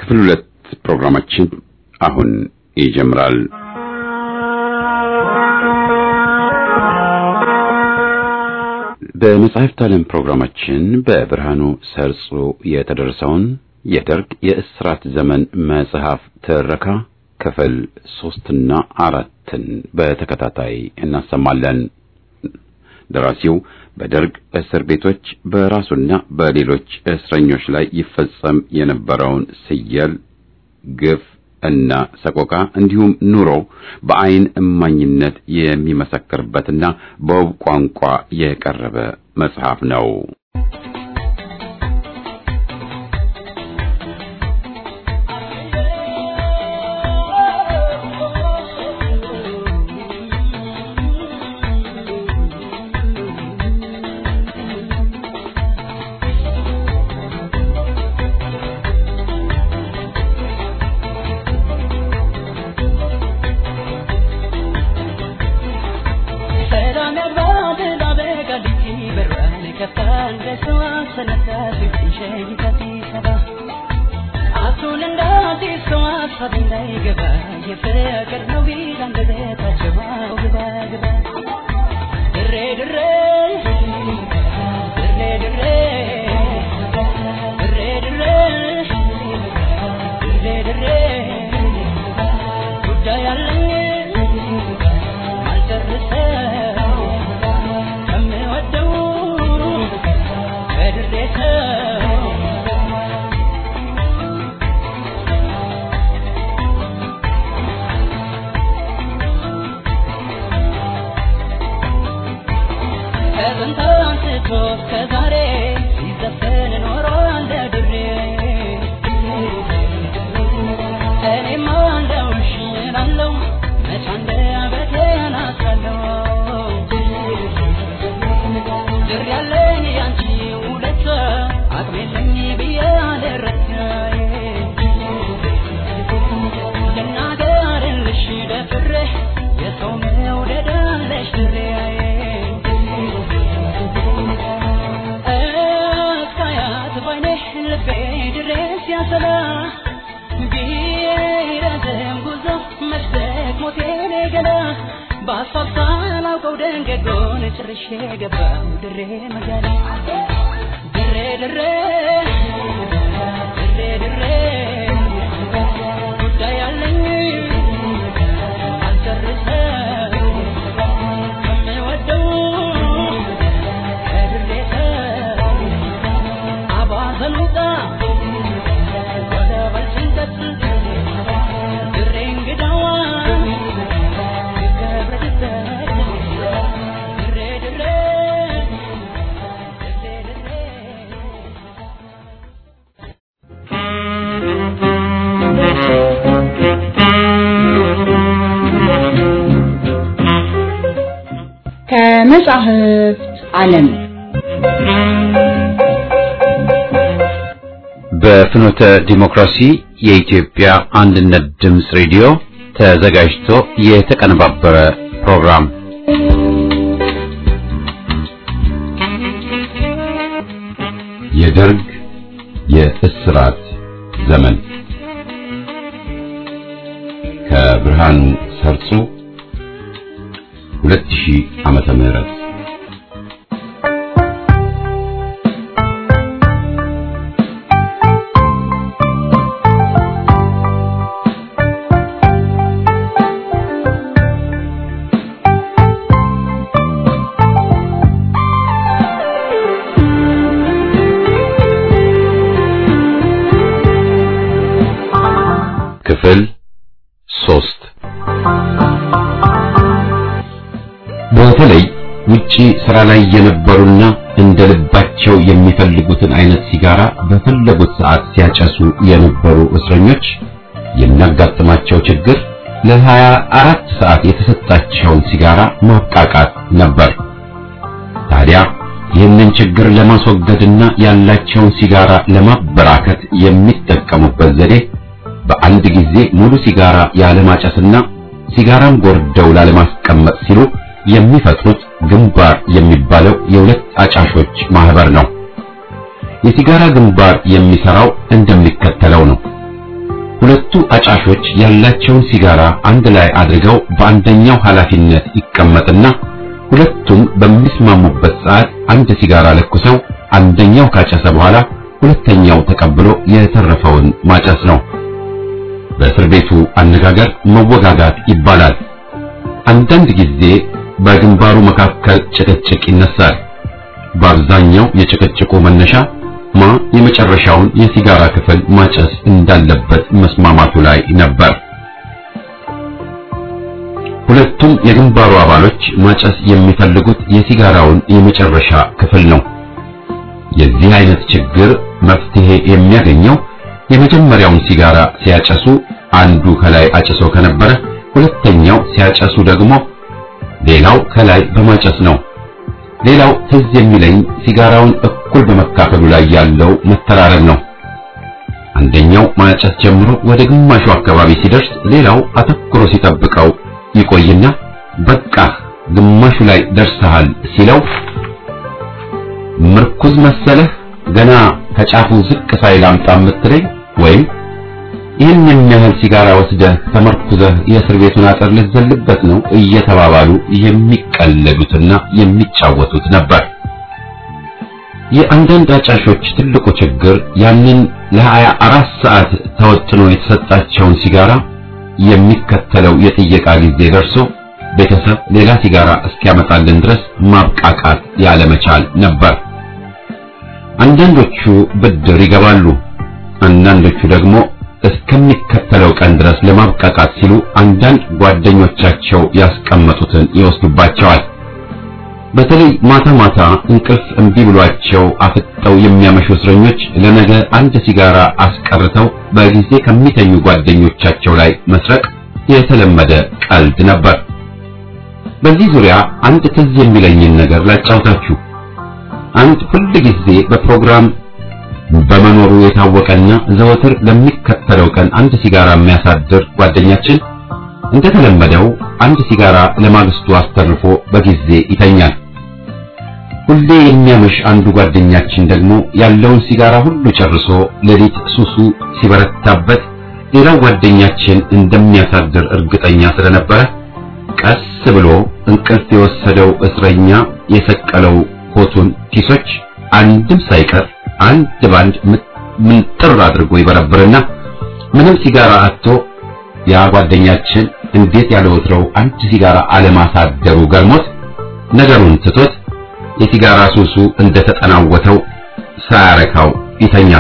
ክፍል ሁለት ፕሮግራማችን አሁን ይጀምራል። በመጽሐፍት ዓለም ፕሮግራማችን በብርሃኑ ሰርጾ የተደረሰውን የደርግ የእስራት ዘመን መጽሐፍ ትረካ ክፍል ሶስትና አራትን በተከታታይ እናሰማለን። ደራሲው በደርግ እስር ቤቶች በራሱና በሌሎች እስረኞች ላይ ይፈጸም የነበረውን ስየል፣ ግፍ እና ሰቆቃ እንዲሁም ኑሮ በአይን እማኝነት የሚመሰክርበትና በውብ ቋንቋ የቀረበ መጽሐፍ ነው። ከመጻሕፍት ዓለም በፍኖተ ዲሞክራሲ የኢትዮጵያ አንድነት ድምፅ ሬዲዮ ተዘጋጅቶ የተቀነባበረ ፕሮግራም የደርግ የእስራት ዘመን ከብርሃኑ ሰርጾ 2000 ዓመተ ምህረት ክፍል ሶስት በተለይ ውጪ ስራ ላይ የነበሩና እንደ ልባቸው የሚፈልጉትን አይነት ሲጋራ በፈለጉት ሰዓት ሲያጨሱ የነበሩ እስረኞች የሚያጋጥማቸው ችግር ለሀያ አራት ሰዓት የተሰጣቸውን ሲጋራ ማብቃቃት ነበር። ታዲያ ይህንን ችግር ለማስወገድና ያላቸውን ሲጋራ ለማበራከት የሚጠቀሙበት ዘዴ በአንድ ጊዜ ሙሉ ሲጋራ ያለማጨስና ሲጋራም ጎርደው ላለማስቀመጥ ሲሉ የሚፈጥሩት ግንባር የሚባለው የሁለት አጫሾች ማህበር ነው። የሲጋራ ግንባር የሚሰራው እንደሚከተለው ነው። አጫሾች ያላቸውን ሲጋራ አንድ ላይ አድርገው በአንደኛው ኃላፊነት ይቀመጥና ሁለቱም በሚስማሙበት ሰዓት አንድ ሲጋራ ለኩሰው አንደኛው ካጨሰ በኋላ ሁለተኛው ተቀብሎ የተረፈውን ማጨስ ነው። በእስር ቤቱ አነጋገር መወጋጋት ይባላል። አንዳንድ ጊዜ በግንባሩ መካከል ጭቅጭቅ ይነሳል። በአብዛኛው የጭቅጭቁ መነሻ ማ የመጨረሻውን የሲጋራ ክፍል ማጨስ እንዳለበት መስማማቱ ላይ ነበር። ሁለቱም የግንባሩ አባሎች ማጨስ የሚፈልጉት የሲጋራውን የመጨረሻ ክፍል ነው። የዚህ አይነት ችግር መፍትሄ የሚያገኘው የመጀመሪያውን ሲጋራ ሲያጨሱ አንዱ ከላይ አጭሶ ከነበረ ሁለተኛው ሲያጨሱ ደግሞ ሌላው ከላይ በማጨስ ነው። ሌላው ትዝ የሚለኝ ሲጋራውን እኩል በመካፈሉ ላይ ያለው መተራረብ ነው። አንደኛው ማጨስ ጀምሮ ወደ ግማሹ አካባቢ ሲደርስ ሌላው አተኩሮ ሲጠብቀው ይቆይና በቃ ግማሹ ላይ ደርሰሃል ሲለው ምርኩዝ መሰለህ ገና ከጫፉ ዝቅ ሳይል አምጣ የምትለኝ ወይም ይህን የሚያህል ሲጋራ ወስደህ ተመርኩዘህ የእስር ቤቱን አጥር ልትዘልበት ነው እየተባባሉ የሚቀለዱትና የሚጫወቱት ነበር። የአንዳንድ አጫሾች ትልቁ ችግር ያንን ለሀያ አራት ሰዓት ተወጥኖ የተሰጣቸውን ሲጋራ የሚከተለው የጥየቃ ጊዜ ደርሶ ቤተሰብ ሌላ ሲጋራ እስኪያመጣልን ድረስ ማብቃቃት ያለመቻል ነበር። አንዳንዶቹ ብድር ይገባሉ፣ አንዳንዶቹ ደግሞ እስከሚከተለው ቀን ድረስ ለማብቃቃት ሲሉ አንዳንድ ጓደኞቻቸው ያስቀመጡትን ይወስዱባቸዋል። በተለይ ማታ ማታ እንቅልፍ እምቢ ብሏቸው አፍጠው የሚያመሹ እስረኞች ለነገ አንድ ሲጋራ አስቀርተው በጊዜ ከሚተኙ ጓደኞቻቸው ላይ መስረቅ የተለመደ ቀልድ ነበር። በዚህ ዙሪያ አንድ ትዝ የሚለኝን ነገር ላጫውታችሁ። አንድ ሁል ጊዜ በፕሮግራም በመኖሩ የታወቀና ዘወትር ለሚከተለው ቀን አንድ ሲጋራ የሚያሳድር ጓደኛችን እንደተለመደው አንድ ሲጋራ ለማግስቱ አስተርፎ በጊዜ ይተኛል። ሁሌ የሚያመሽ አንዱ ጓደኛችን ደግሞ ያለውን ሲጋራ ሁሉ ጨርሶ ሌሊት ሱሱ ሲበረታበት ሌላው ጓደኛችን እንደሚያሳድር እርግጠኛ ስለነበረ ቀስ ብሎ እንቅልፍ የወሰደው እስረኛ የሰቀለው ኮቱን ኪሶች አንድም ሳይቀር አንድ ባንድ ምንጥር አድርጎ ይበረብርና ምንም ሲጋራ አጥቶ ያ ጓደኛችን እንዴት ያለ ወትሮው አንድ ሲጋራ አለማሳደሩ ገርሞት ነገሩን ትቶት የሲጋራ ሱሱ እንደተጠናወተው ሳያረካው ይተኛል።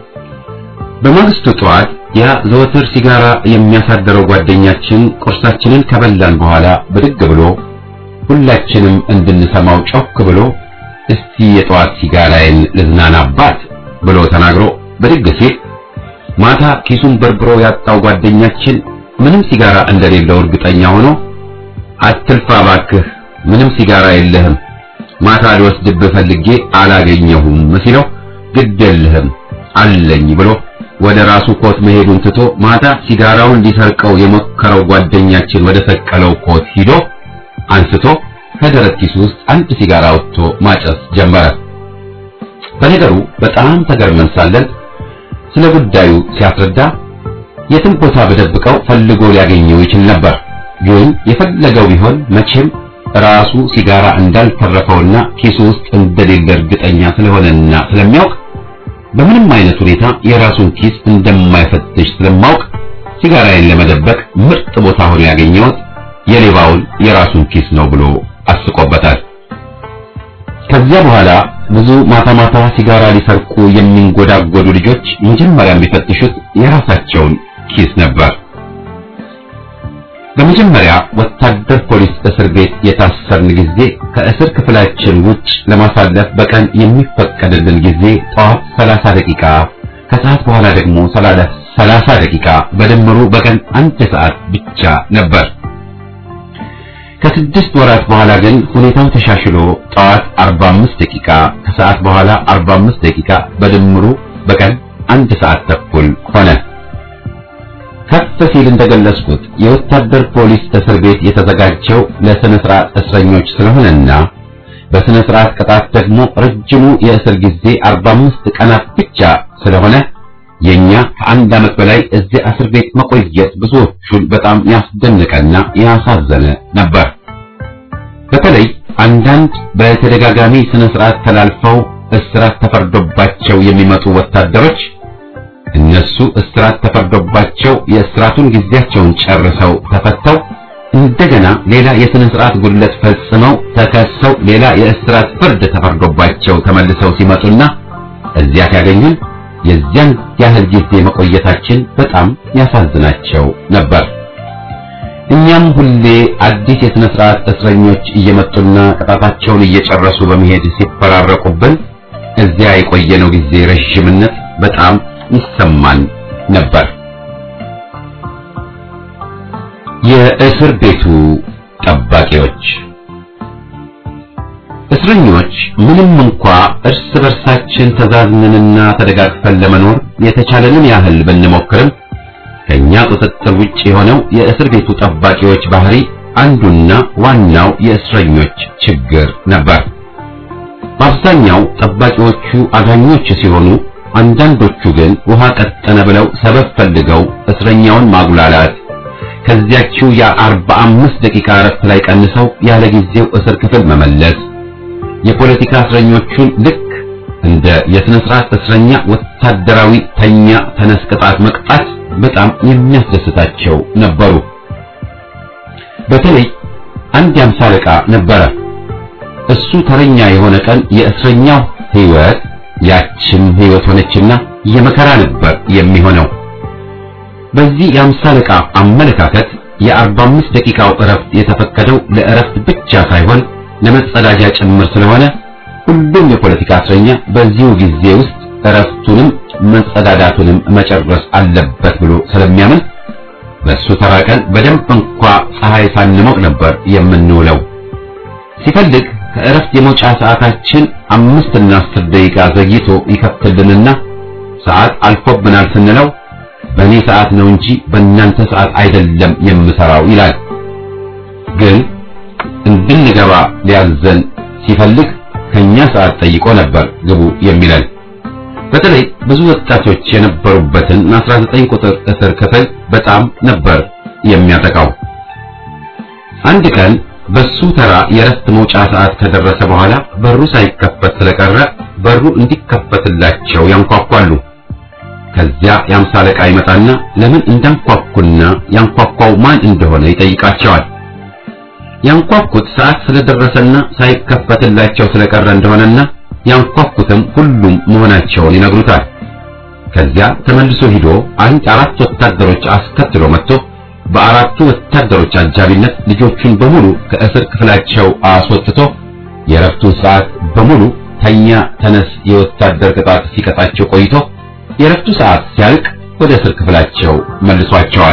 በማግስቱ ጠዋት ያ ዘወትር ሲጋራ የሚያሳደረው ጓደኛችን ቁርሳችንን ከበላን በኋላ ብድግ ብሎ ሁላችንም እንድንሰማው ጮክ ብሎ እስቲ የጠዋት ሲጋራዬን ልዝናናባት ብሎ ተናግሮ ብድግ ሲል ማታ ኪሱን በርብሮ ያጣው ጓደኛችን ምንም ሲጋራ እንደሌለው እርግጠኛ ሆኖ አትልፋ ባክህ፣ ምንም ሲጋራ የለህም፣ ማታ ሊወስድብህ ፈልጌ አላገኘሁም ሲለው ግድ የለህም አለኝ ብሎ ወደ ራሱ ኮት መሄዱን ትቶ ማታ ሲጋራውን ሊሰርቀው የሞከረው ጓደኛችን ወደ ሰቀለው ኮት ሂዶ አንስቶ ከደረት ኪሱ ውስጥ አንድ ሲጋራ አውጥቶ ማጨስ ጀመረ። በነገሩ በጣም ተገርመን ሳለን ስለ ጉዳዩ ሲያስረዳ የትም ቦታ በደብቀው ፈልጎ ሊያገኘው ይችል ነበር። ግን የፈለገው ቢሆን መቼም ራሱ ሲጋራ እንዳልተረፈውና ኪሱ ውስጥ እንደሌለ እርግጠኛ ስለሆነና ስለሚያውቅ በምንም አይነት ሁኔታ የራሱን ኪስ እንደማይፈትሽ ስለማውቅ ሲጋራዬን ለመደበቅ ምርጥ ቦታ ሆኖ ያገኘሁት የሌባውን የራሱን ኪስ ነው ብሎ አስቆበታል። ከዚያ በኋላ ብዙ ማታ ማታ ሲጋራ ሊሰርቁ የሚንጎዳጎዱ ልጆች መጀመሪያ የሚፈትሹት የራሳቸውን ኪስ ነበር። በመጀመሪያ ወታደር ፖሊስ እስር ቤት የታሰርን ጊዜ ከእስር ክፍላችን ውጭ ለማሳለፍ በቀን የሚፈቀድልን ጊዜ ጠዋት 30 ደቂቃ፣ ከሰዓት በኋላ ደግሞ 30 ደቂቃ፣ በድምሩ በቀን አንድ ሰዓት ብቻ ነበር። ከስድስት ወራት በኋላ ግን ሁኔታው ተሻሽሎ ጠዋት 45 ደቂቃ፣ ከሰዓት በኋላ 45 ደቂቃ፣ በድምሩ በቀን አንድ ሰዓት ተኩል ሆነ። ከፍ ሲል እንደገለጽኩት የወታደር ፖሊስ እስር ቤት የተዘጋጀው ለስነ ስርዓት እስረኞች ስለሆነና በስነ ስርዓት ቅጣት ደግሞ ረጅሙ የእስር ጊዜ 45 ቀናት ብቻ ስለሆነ የኛ ከአንድ ዓመት በላይ እዚያ እስር ቤት መቆየት ብዙዎቹን በጣም ያስደነቀና ያሳዘነ ነበር። በተለይ አንዳንድ በተደጋጋሚ ስነ ስርዓት ተላልፈው እስራት ተፈርዶባቸው የሚመጡ ወታደሮች እነሱ እስራት ተፈርዶባቸው የእስራቱን ጊዜያቸውን ጨርሰው ተፈተው እንደገና ሌላ የስነ ስርዓት ጉድለት ፈጽመው ተከሰው ሌላ የእስራት ፍርድ ተፈርዶባቸው ተመልሰው ሲመጡና እዚያ ሲያገኙን የዚያን ያህል ጊዜ መቆየታችን በጣም ያሳዝናቸው ነበር። እኛም ሁሌ አዲስ የሥነ ሥርዓት እስረኞች እየመጡና ቅጣታቸውን እየጨረሱ በመሄድ ሲፈራረቁብን እዚያ የቆየነው ጊዜ ረዥምነት በጣም ይሰማን ነበር። የእስር ቤቱ ጠባቂዎች እስረኞች ምንም እንኳ እርስ በርሳችን ተዛዝነንና ተደጋግፈን ለመኖር የተቻለንን ያህል ብንሞክርም ከኛ ቁጥጥር ውጭ የሆነው የእስር ቤቱ ጠባቂዎች ባህሪ አንዱና ዋናው የእስረኞች ችግር ነበር። በአብዛኛው ጠባቂዎቹ አዳኞች ሲሆኑ፣ አንዳንዶቹ ግን ውሃ ቀጠነ ብለው ሰበብ ፈልገው እስረኛውን ማጉላላት ከዚያችው የአርባ አምስት ደቂቃ እረፍት ላይ ቀንሰው ያለ ጊዜው እስር ክፍል መመለስ የፖለቲካ እስረኞቹን ልክ እንደ የሥነ ሥርዓት እስረኛ ወታደራዊ ተኛ ተነስ ቅጣት መቅጣት በጣም የሚያስደስታቸው ነበሩ። በተለይ አንድ የአምሳ አለቃ ነበረ። እሱ ተረኛ የሆነ ቀን የእስረኛው ሕይወት ያችም ሕይወት ሆነችና የመከራ ነበር የሚሆነው። በዚህ የአምሳ አለቃ አመለካከት የአርባ አምስት ደቂቃው እረፍት የተፈቀደው ለእረፍት ብቻ ሳይሆን ለመጸዳጃ ጭምር ስለሆነ ሁሉም የፖለቲካ እስረኛ በዚሁ ጊዜ ውስጥ እረፍቱንም መጸዳዳቱንም መጨረስ አለበት ብሎ ስለሚያምን በሱ ተራ ቀን በደንብ እንኳ ፀሐይ ሳንሞቅ ነበር የምንውለው። ሲፈልግ ከእረፍት የመውጫ ሰዓታችን አምስት እና አስር ደቂቃ ዘግይቶ ይከፍትልንና ሰዓት አልፎብናል ስንለው በእኔ ሰዓት ነው እንጂ በእናንተ ሰዓት አይደለም የምሰራው ይላል። ግን እንድንገባ ሊያዘን ሲፈልግ ከኛ ሰዓት ጠይቆ ነበር ግቡ የሚለን። በተለይ ብዙ ወጣቶች የነበሩበትን 19 ቁጥር እስር ክፍል በጣም ነበር የሚያጠቃው። አንድ ቀን በሱ ተራ የረፍት መውጫ ሰዓት ከደረሰ በኋላ በሩ ሳይከፈት ስለቀረ በሩ እንዲከፈትላቸው ያንኳኳሉ። ከዚያ የአምሳ አለቃ ይመጣና ለምን እንዳንኳኩና ያንኳኳው ማን እንደሆነ ይጠይቃቸዋል። ያንኳኩት ሰዓት ስለደረሰና ሳይከፈትላቸው ስለቀረ እንደሆነና ያንኳኩትም ሁሉም መሆናቸውን ይነግሩታል። ከዚያ ተመልሶ ሂዶ አንድ አራት ወታደሮች አስከትሎ መጥቶ በአራቱ ወታደሮች አጃቢነት ልጆቹን በሙሉ ከእስር ክፍላቸው አስወጥቶ የረፍቱን ሰዓት በሙሉ ተኛ ተነስ የወታደር ቅጣት ሲቀጣቸው ቆይቶ የረፍቱ ሰዓት ሲያልቅ ወደ እስር ክፍላቸው መልሷቸዋል።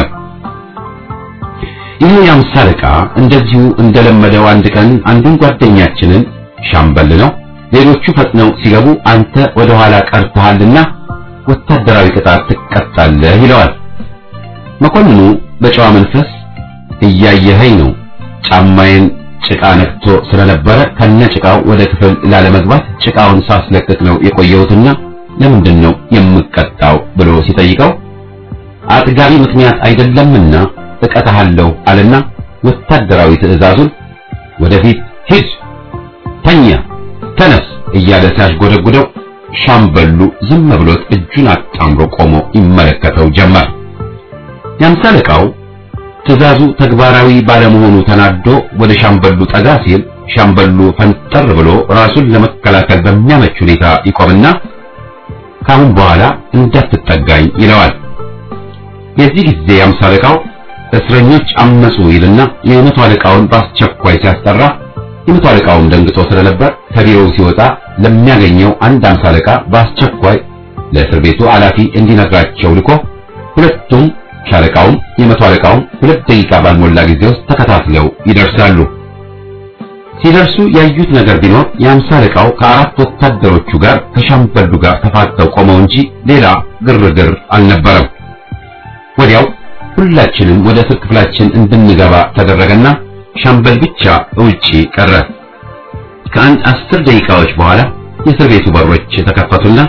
ይህ የአምሳ አለቃ እንደዚሁ እንደለመደው አንድ ቀን አንዱን ጓደኛችንን ሻምበል ነው፣ ሌሎቹ ፈጥነው ሲገቡ አንተ ወደ ኋላ ቀርተሃልና ወታደራዊ ቅጣት ትቀጣለህ ይለዋል። መኮንኑ በጨዋ መንፈስ እያየኸኝ ነው፣ ጫማዬን ጭቃ ነክቶ ስለነበረ ከነ ጭቃው ወደ ክፍል ላለመግባት ጭቃውን ሳስለቅቅ ነው የቆየሁትና ለምንድን ነው የምቀጣው ብሎ ሲጠይቀው አጥጋቢ ምክንያት አይደለምና እቀጣሃለሁ አለና ወታደራዊ ትዕዛዙን ወደፊት ሂድ፣ ተኛ፣ ተነስ እያለ ሲያሽጎደጉደው ሻምበሉ ዝም ብሎት እጁን አጣምሮ ቆሞ ይመለከተው ጀመር። የአምሳ አለቃው ትዕዛዙ ተግባራዊ ባለመሆኑ ተናዶ ወደ ሻምበሉ ጠጋ ሲል ሻምበሉ ፈንጠር ብሎ ራሱን ለመከላከል በሚያመች ሁኔታ ይቆምና ካሁን በኋላ እንዳትጠጋኝ ይለዋል። የዚህ ጊዜ የአምሳ አለቃው እስረኞች አመጹ ይልና የመቶ አለቃውን በአስቸኳይ ሲያስጠራ የመቶ አለቃውም ደንግጦ ስለነበር ከቢሮው ሲወጣ ለሚያገኘው አንድ አምሳ አለቃ በአስቸኳይ ለእስር ቤቱ ኃላፊ እንዲነግራቸው ልኮ ሁለቱም ሻለቃውም የመቶ አለቃውም ሁለት ደቂቃ ባልሞላ ጊዜ ውስጥ ተከታትለው ይደርሳሉ። ሲደርሱ ያዩት ነገር ቢኖር የአምሳ አለቃው ከአራት ወታደሮቹ ጋር ከሻምበሉ ጋር ተፋጠው ቆመው እንጂ ሌላ ግርግር አልነበረም። ወዲያው ሁላችንም ወደ እስር ክፍላችን እንድንገባ ተደረገና ሻምበል ብቻ ውጪ ቀረ። ከአንድ አስር ደቂቃዎች በኋላ የእስር ቤቱ በሮች ተከፈቱና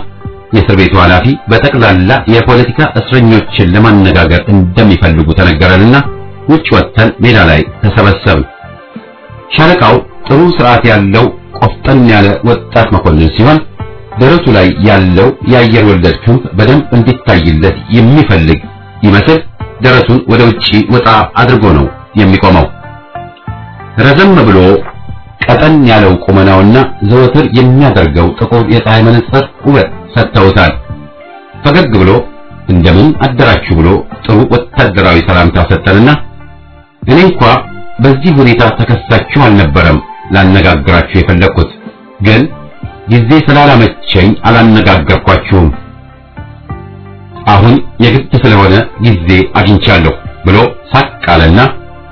የእስር ቤቱ ኃላፊ በጠቅላላ የፖለቲካ እስረኞችን ለማነጋገር እንደሚፈልጉ ተነገረንና ውጭ ወጥተን ሜዳ ላይ ተሰበሰብን። ሻለቃው ጥሩ ስርዓት ያለው ቆፍጠን ያለ ወጣት መኮንን ሲሆን ደረቱ ላይ ያለው የአየር ወለድ ክንፍ በደንብ እንዲታይለት የሚፈልግ ይመስል ደረቱን ወደ ውጪ ወጣ አድርጎ ነው የሚቆመው። ረዘም ብሎ ቀጠን ያለው ቁመናውና ዘወትር የሚያደርገው ጥቁር የፀሐይ መነጽር ውበት ሰጥተውታል። ፈገግ ብሎ እንደምን አደራችሁ ብሎ ጥሩ ወታደራዊ ሰላምታ ሰጠንና እኔ እንኳ በዚህ ሁኔታ ተከሳችሁ አልነበረም ላነጋግራችሁ የፈለግኩት ግን ጊዜ ስላላመቸኝ አላነጋገርኳችሁም። አሁን የግድ ስለሆነ ጊዜ አግኝቻለሁ ብሎ ሳቅ አለና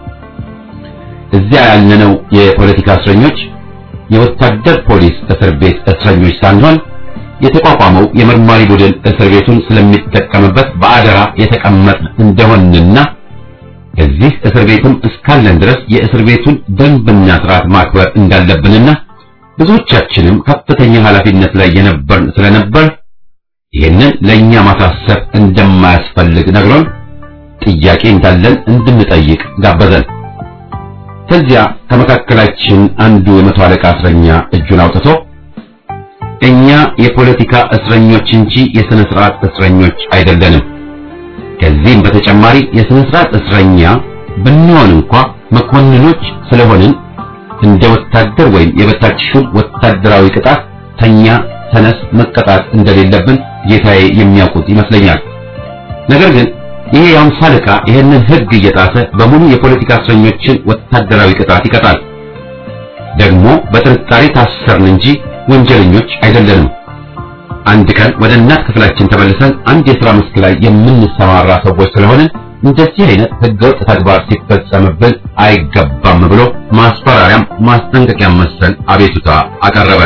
እዚያ ያለነው የፖለቲካ እስረኞች የወታደር ፖሊስ እስር ቤት እስረኞች ሳንሆን የተቋቋመው የመርማሪ ቡድን እስር ቤቱን ስለሚጠቀምበት በአደራ የተቀመጥ እንደሆንና እዚህ እስር ቤትም እስካለን ድረስ የእስር ቤቱን ደንብና ስርዓት ማክበር እንዳለብንና ብዙዎቻችንም ከፍተኛ ኃላፊነት ላይ የነበርን ስለነበር ይህንን ለእኛ ማሳሰብ እንደማያስፈልግ ነግሮን ጥያቄ እንዳለን እንድንጠይቅ ጋበዘን። ከዚያ ከመካከላችን አንዱ የመቶ አለቃ እስረኛ እጁን አውጥቶ እኛ የፖለቲካ እስረኞች እንጂ የሥነ ሥርዓት እስረኞች አይደለንም። ከዚህም በተጨማሪ የሥነ ሥርዓት እስረኛ ብንሆን እንኳ መኮንኖች ስለሆንን እንደ ወታደር ወይም የበታች ሹም ወታደራዊ ቅጣት ተኛ ተነስ መቀጣት እንደሌለብን ጌታዬ የሚያውቁት ይመስለኛል። ነገር ግን ይሄ የአምሳ አለቃ ይህንን ሕግ እየጣሰ በሙሉ የፖለቲካ እስረኞችን ወታደራዊ ቅጣት ይቀጣል። ደግሞ በጥርጣሬ ታሰርን እንጂ ወንጀለኞች አይደለንም። አንድ ቀን ወደ እናት ክፍላችን ተመልሰን አንድ የሥራ መስክ ላይ የምንሰማራ ሰዎች ስለሆንን እንደዚህ አይነት ሕገወጥ ተግባር ሲፈጸምብን አይገባም ብሎ ማስፈራሪያም ማስጠንቀቂያ መሰል አቤቱታ አቀረበ።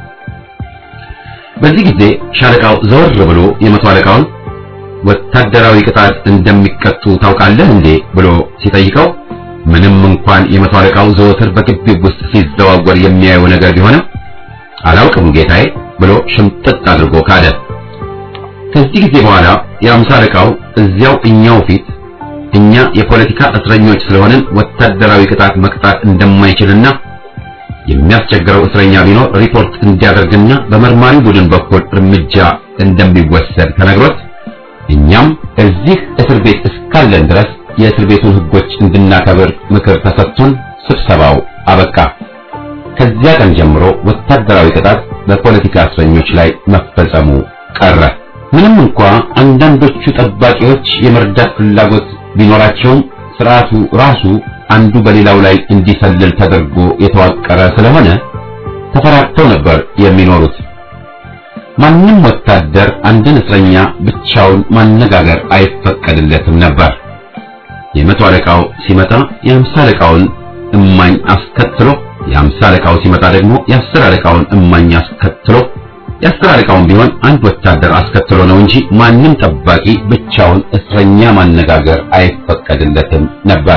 በዚህ ጊዜ ሻለቃው ዘወር ብሎ የመቶ አለቃውን ወታደራዊ ቅጣት እንደሚቀጡ ታውቃለህ እንዴ ብሎ ሲጠይቀው ምንም እንኳን የመቶ አለቃው ዘወትር በግቢው ውስጥ ሲዘዋወር የሚያየው ነገር ቢሆንም አላውቅም ጌታዬ ብሎ ሽምጥጥ አድርጎ ካደ። ከዚህ ጊዜ በኋላ የአምሳ አለቃው እዚያው እኛው ፊት እኛ የፖለቲካ እስረኞች ስለሆንን ወታደራዊ ቅጣት መቅጣት እንደማይችልና የሚያስቸግረው እስረኛ ቢኖር ሪፖርት እንዲያደርግና በመርማሪ ቡድን በኩል እርምጃ እንደሚወሰድ ተነግሮት እኛም እዚህ እስር ቤት እስካለን ድረስ የእስር ቤቱን ሕጎች እንድናከብር ምክር ተሰጥቶን ስብሰባው አበቃ። ከዚያ ቀን ጀምሮ ወታደራዊ ቅጣት በፖለቲካ እስረኞች ላይ መፈጸሙ ቀረ። ምንም እንኳ አንዳንዶቹ ጠባቂዎች የመርዳት ፍላጎት ቢኖራቸውም ስርዓቱ ራሱ አንዱ በሌላው ላይ እንዲሰልል ተደርጎ የተዋቀረ ስለሆነ ተፈራርተው ነበር የሚኖሩት። ማንም ወታደር አንድን እስረኛ ብቻውን ማነጋገር አይፈቀድለትም ነበር። የመቶ አለቃው ሲመጣ የአምሳ አለቃውን እማኝ አስከትሎ የአምሳ አለቃው ሲመጣ ደግሞ የአስር አለቃውን እማኝ አስከትሎ የአስር አለቃውን ቢሆን አንድ ወታደር አስከትሎ ነው እንጂ ማንም ጠባቂ ብቻውን እስረኛ ማነጋገር አይፈቀድለትም ነበር።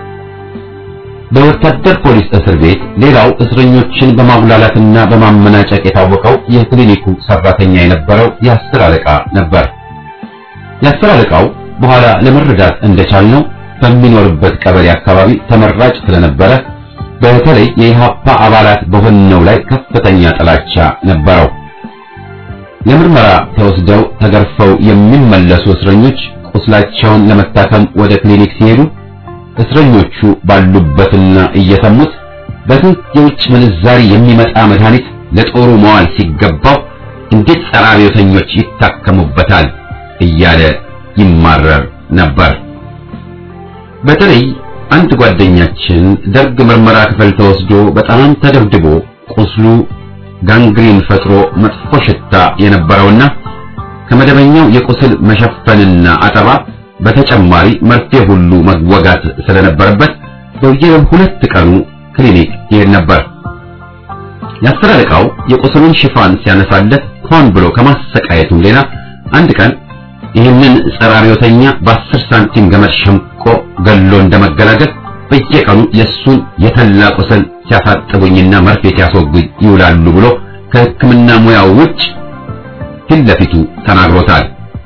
በወታደር ፖሊስ እስር ቤት ሌላው እስረኞችን በማጉላላትና በማመናጨቅ የታወቀው የክሊኒኩ ሰራተኛ የነበረው የአስር አለቃ ነበር። የአስር አለቃው በኋላ ለመረዳት እንደቻልነው በሚኖርበት ቀበሌ አካባቢ ተመራጭ ስለነበረ በተለይ የኢሃፓ አባላት በሆነው ላይ ከፍተኛ ጥላቻ ነበረው። ለምርመራ ተወስደው ተገርፈው የሚመለሱ እስረኞች ቁስላቸውን ለመታከም ወደ ክሊኒክ ሲሄዱ እስረኞቹ ባሉበትና እየሰሙት በስንት የውጭ ምንዛሪ የሚመጣ መድኃኒት ለጦሩ መዋል ሲገባው እንዴት ጸረ አብዮተኞች ይታከሙበታል እያለ ይማረር ነበር። በተለይ አንድ ጓደኛችን ደርግ ምርመራ ክፍል ተወስዶ በጣም ተደብድቦ ቁስሉ ጋንግሪን ፈጥሮ መጥፎ ሽታ የነበረውና ከመደበኛው የቁስል መሸፈንና አጠባ በተጨማሪ መርፌ ሁሉ መወጋት ስለነበረበት በየሁለት ቀኑ ክሊኒክ ይሄድ ነበር። የአስር አለቃው የቁስሉን ሽፋን ሲያነሳለት ሆን ብሎ ከማሰቃየቱም ሌላ አንድ ቀን ይህንን ጸረ አብዮተኛ በአስር ሳንቲም ገመድ ሸምቆ ገሎ እንደመገላገል በየቀኑ የእሱን የተላ ቁስል ሲያሳጥቡኝና መርፌ ሲያስወጉኝ ይውላሉ ብሎ ከሕክምና ሙያው ውጭ ፊት ለፊቱ ተናግሮታል።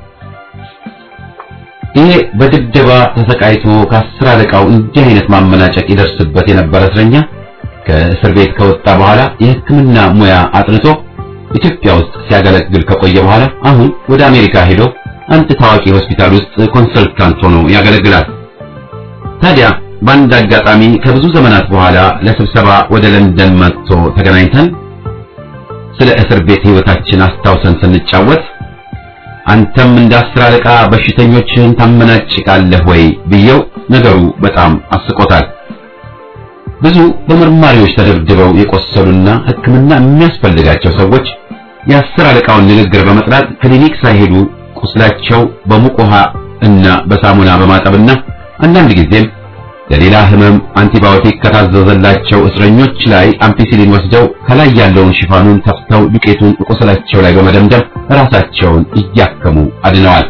ይሄ በድብደባ ተሰቃይቶ ከአስር አለቃው እንዲህ አይነት ማመናጨቅ ይደርስበት የነበረ እስረኛ ከእስር ቤት ከወጣ በኋላ የሕክምና ሙያ አጥንቶ ኢትዮጵያ ውስጥ ሲያገለግል ከቆየ በኋላ አሁን ወደ አሜሪካ ሄዶ አንድ ታዋቂ ሆስፒታል ውስጥ ኮንሰልታንት ሆኖ ያገለግላል። ታዲያ በአንድ አጋጣሚ ከብዙ ዘመናት በኋላ ለስብሰባ ወደ ለንደን መጥቶ ተገናኝተን ስለ እስር ቤት ሕይወታችን አስታውሰን ስንጫወት አንተም እንደ አስር አለቃ በሽተኞችን ታመናጭቃለህ ወይ ብየው ነገሩ በጣም አስቆታል። ብዙ በመርማሪዎች ተደብድበው የቆሰሉና ሕክምና የሚያስፈልጋቸው ሰዎች የአስር አለቃውን ንግግር በመጥራት ክሊኒክ ሳይሄዱ ቁስላቸው በሙቅ ውሃ እና በሳሙና በማጠብና አንዳንድ ጊዜም ለሌላ ህመም አንቲባዮቲክ ከታዘዘላቸው እስረኞች ላይ አምፒሲሊን ወስደው ከላይ ያለውን ሽፋኑን ተፍተው ዱቄቱን ቁስላቸው ላይ በመደምደም ራሳቸውን እያከሙ አድነዋል።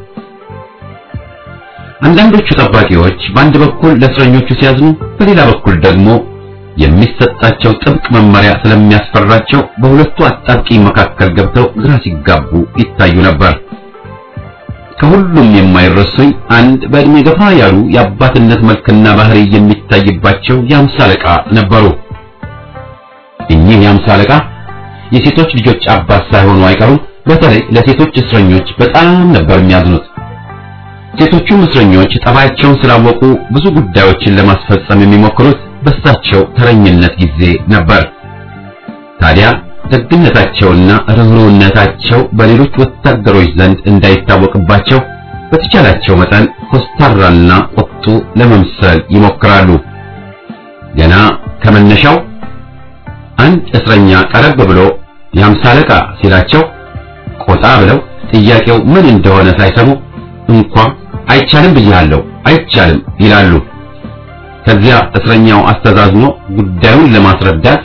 አንዳንዶቹ ጠባቂዎች በአንድ በኩል ለእስረኞቹ ሲያዝኑ፣ በሌላ በኩል ደግሞ የሚሰጣቸው ጥብቅ መመሪያ ስለሚያስፈራቸው በሁለቱ አጣብቂኝ መካከል ገብተው ግራ ሲጋቡ ይታዩ ነበር። ከሁሉም የማይረሱኝ አንድ በእድሜ ገፋ ያሉ የአባትነት መልክና ባህሪ የሚታይባቸው የአምሳ አለቃ ነበሩ። እኚህ የአምሳ አለቃ የሴቶች ልጆች አባት ሳይሆኑ አይቀሩም። በተለይ ለሴቶች እስረኞች በጣም ነበር የሚያዝኑት። ሴቶቹም እስረኞች ጠባያቸውን ስላወቁ ብዙ ጉዳዮችን ለማስፈጸም የሚሞክሩት በሳቸው ተረኝነት ጊዜ ነበር። ታዲያ ደግነታቸውና ርኅሩህነታቸው በሌሎች ወታደሮች ዘንድ እንዳይታወቅባቸው በተቻላቸው መጠን ኮስታራና ቁጡ ለመምሰል ይሞክራሉ። ገና ከመነሻው አንድ እስረኛ ቀረብ ብሎ የአምሳ አለቃ ሲላቸው ቆጣ ብለው ጥያቄው ምን እንደሆነ ሳይሰሙ እንኳ አይቻልም ብያለሁ አይቻልም ይላሉ። ከዚያ እስረኛው አስተዛዝኖ ጉዳዩን ለማስረዳት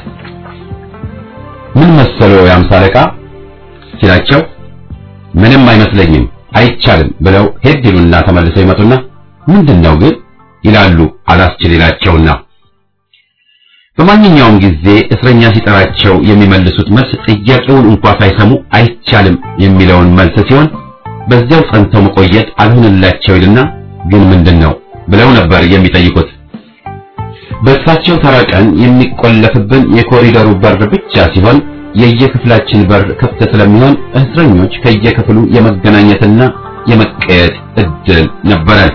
ምን መሰለው የአምሳ አለቃ ሲላቸው ምንም አይመስለኝም አይቻልም ብለው ሄድ ይሉና ተመልሰው ይመጡና ምንድነው ግን ይላሉ አላስችል ይላቸውና በማንኛውም ጊዜ እስረኛ ሲጠራቸው የሚመልሱት መልስ ጥያቄውን እንኳ ሳይሰሙ አይቻልም የሚለውን መልስ ሲሆን በዚያው ጸንተው መቆየት አልሆንላቸው ይልና ግን ምንድነው ብለው ነበር የሚጠይቁት። በእሳቸው ተራ ቀን የሚቆለፍብን የኮሪደሩ በር ብቻ ሲሆን የየክፍላችን በር ክፍት ስለሚሆን እስረኞች ከየክፍሉ የመገናኘትና የመቀየጥ እድል ነበረን።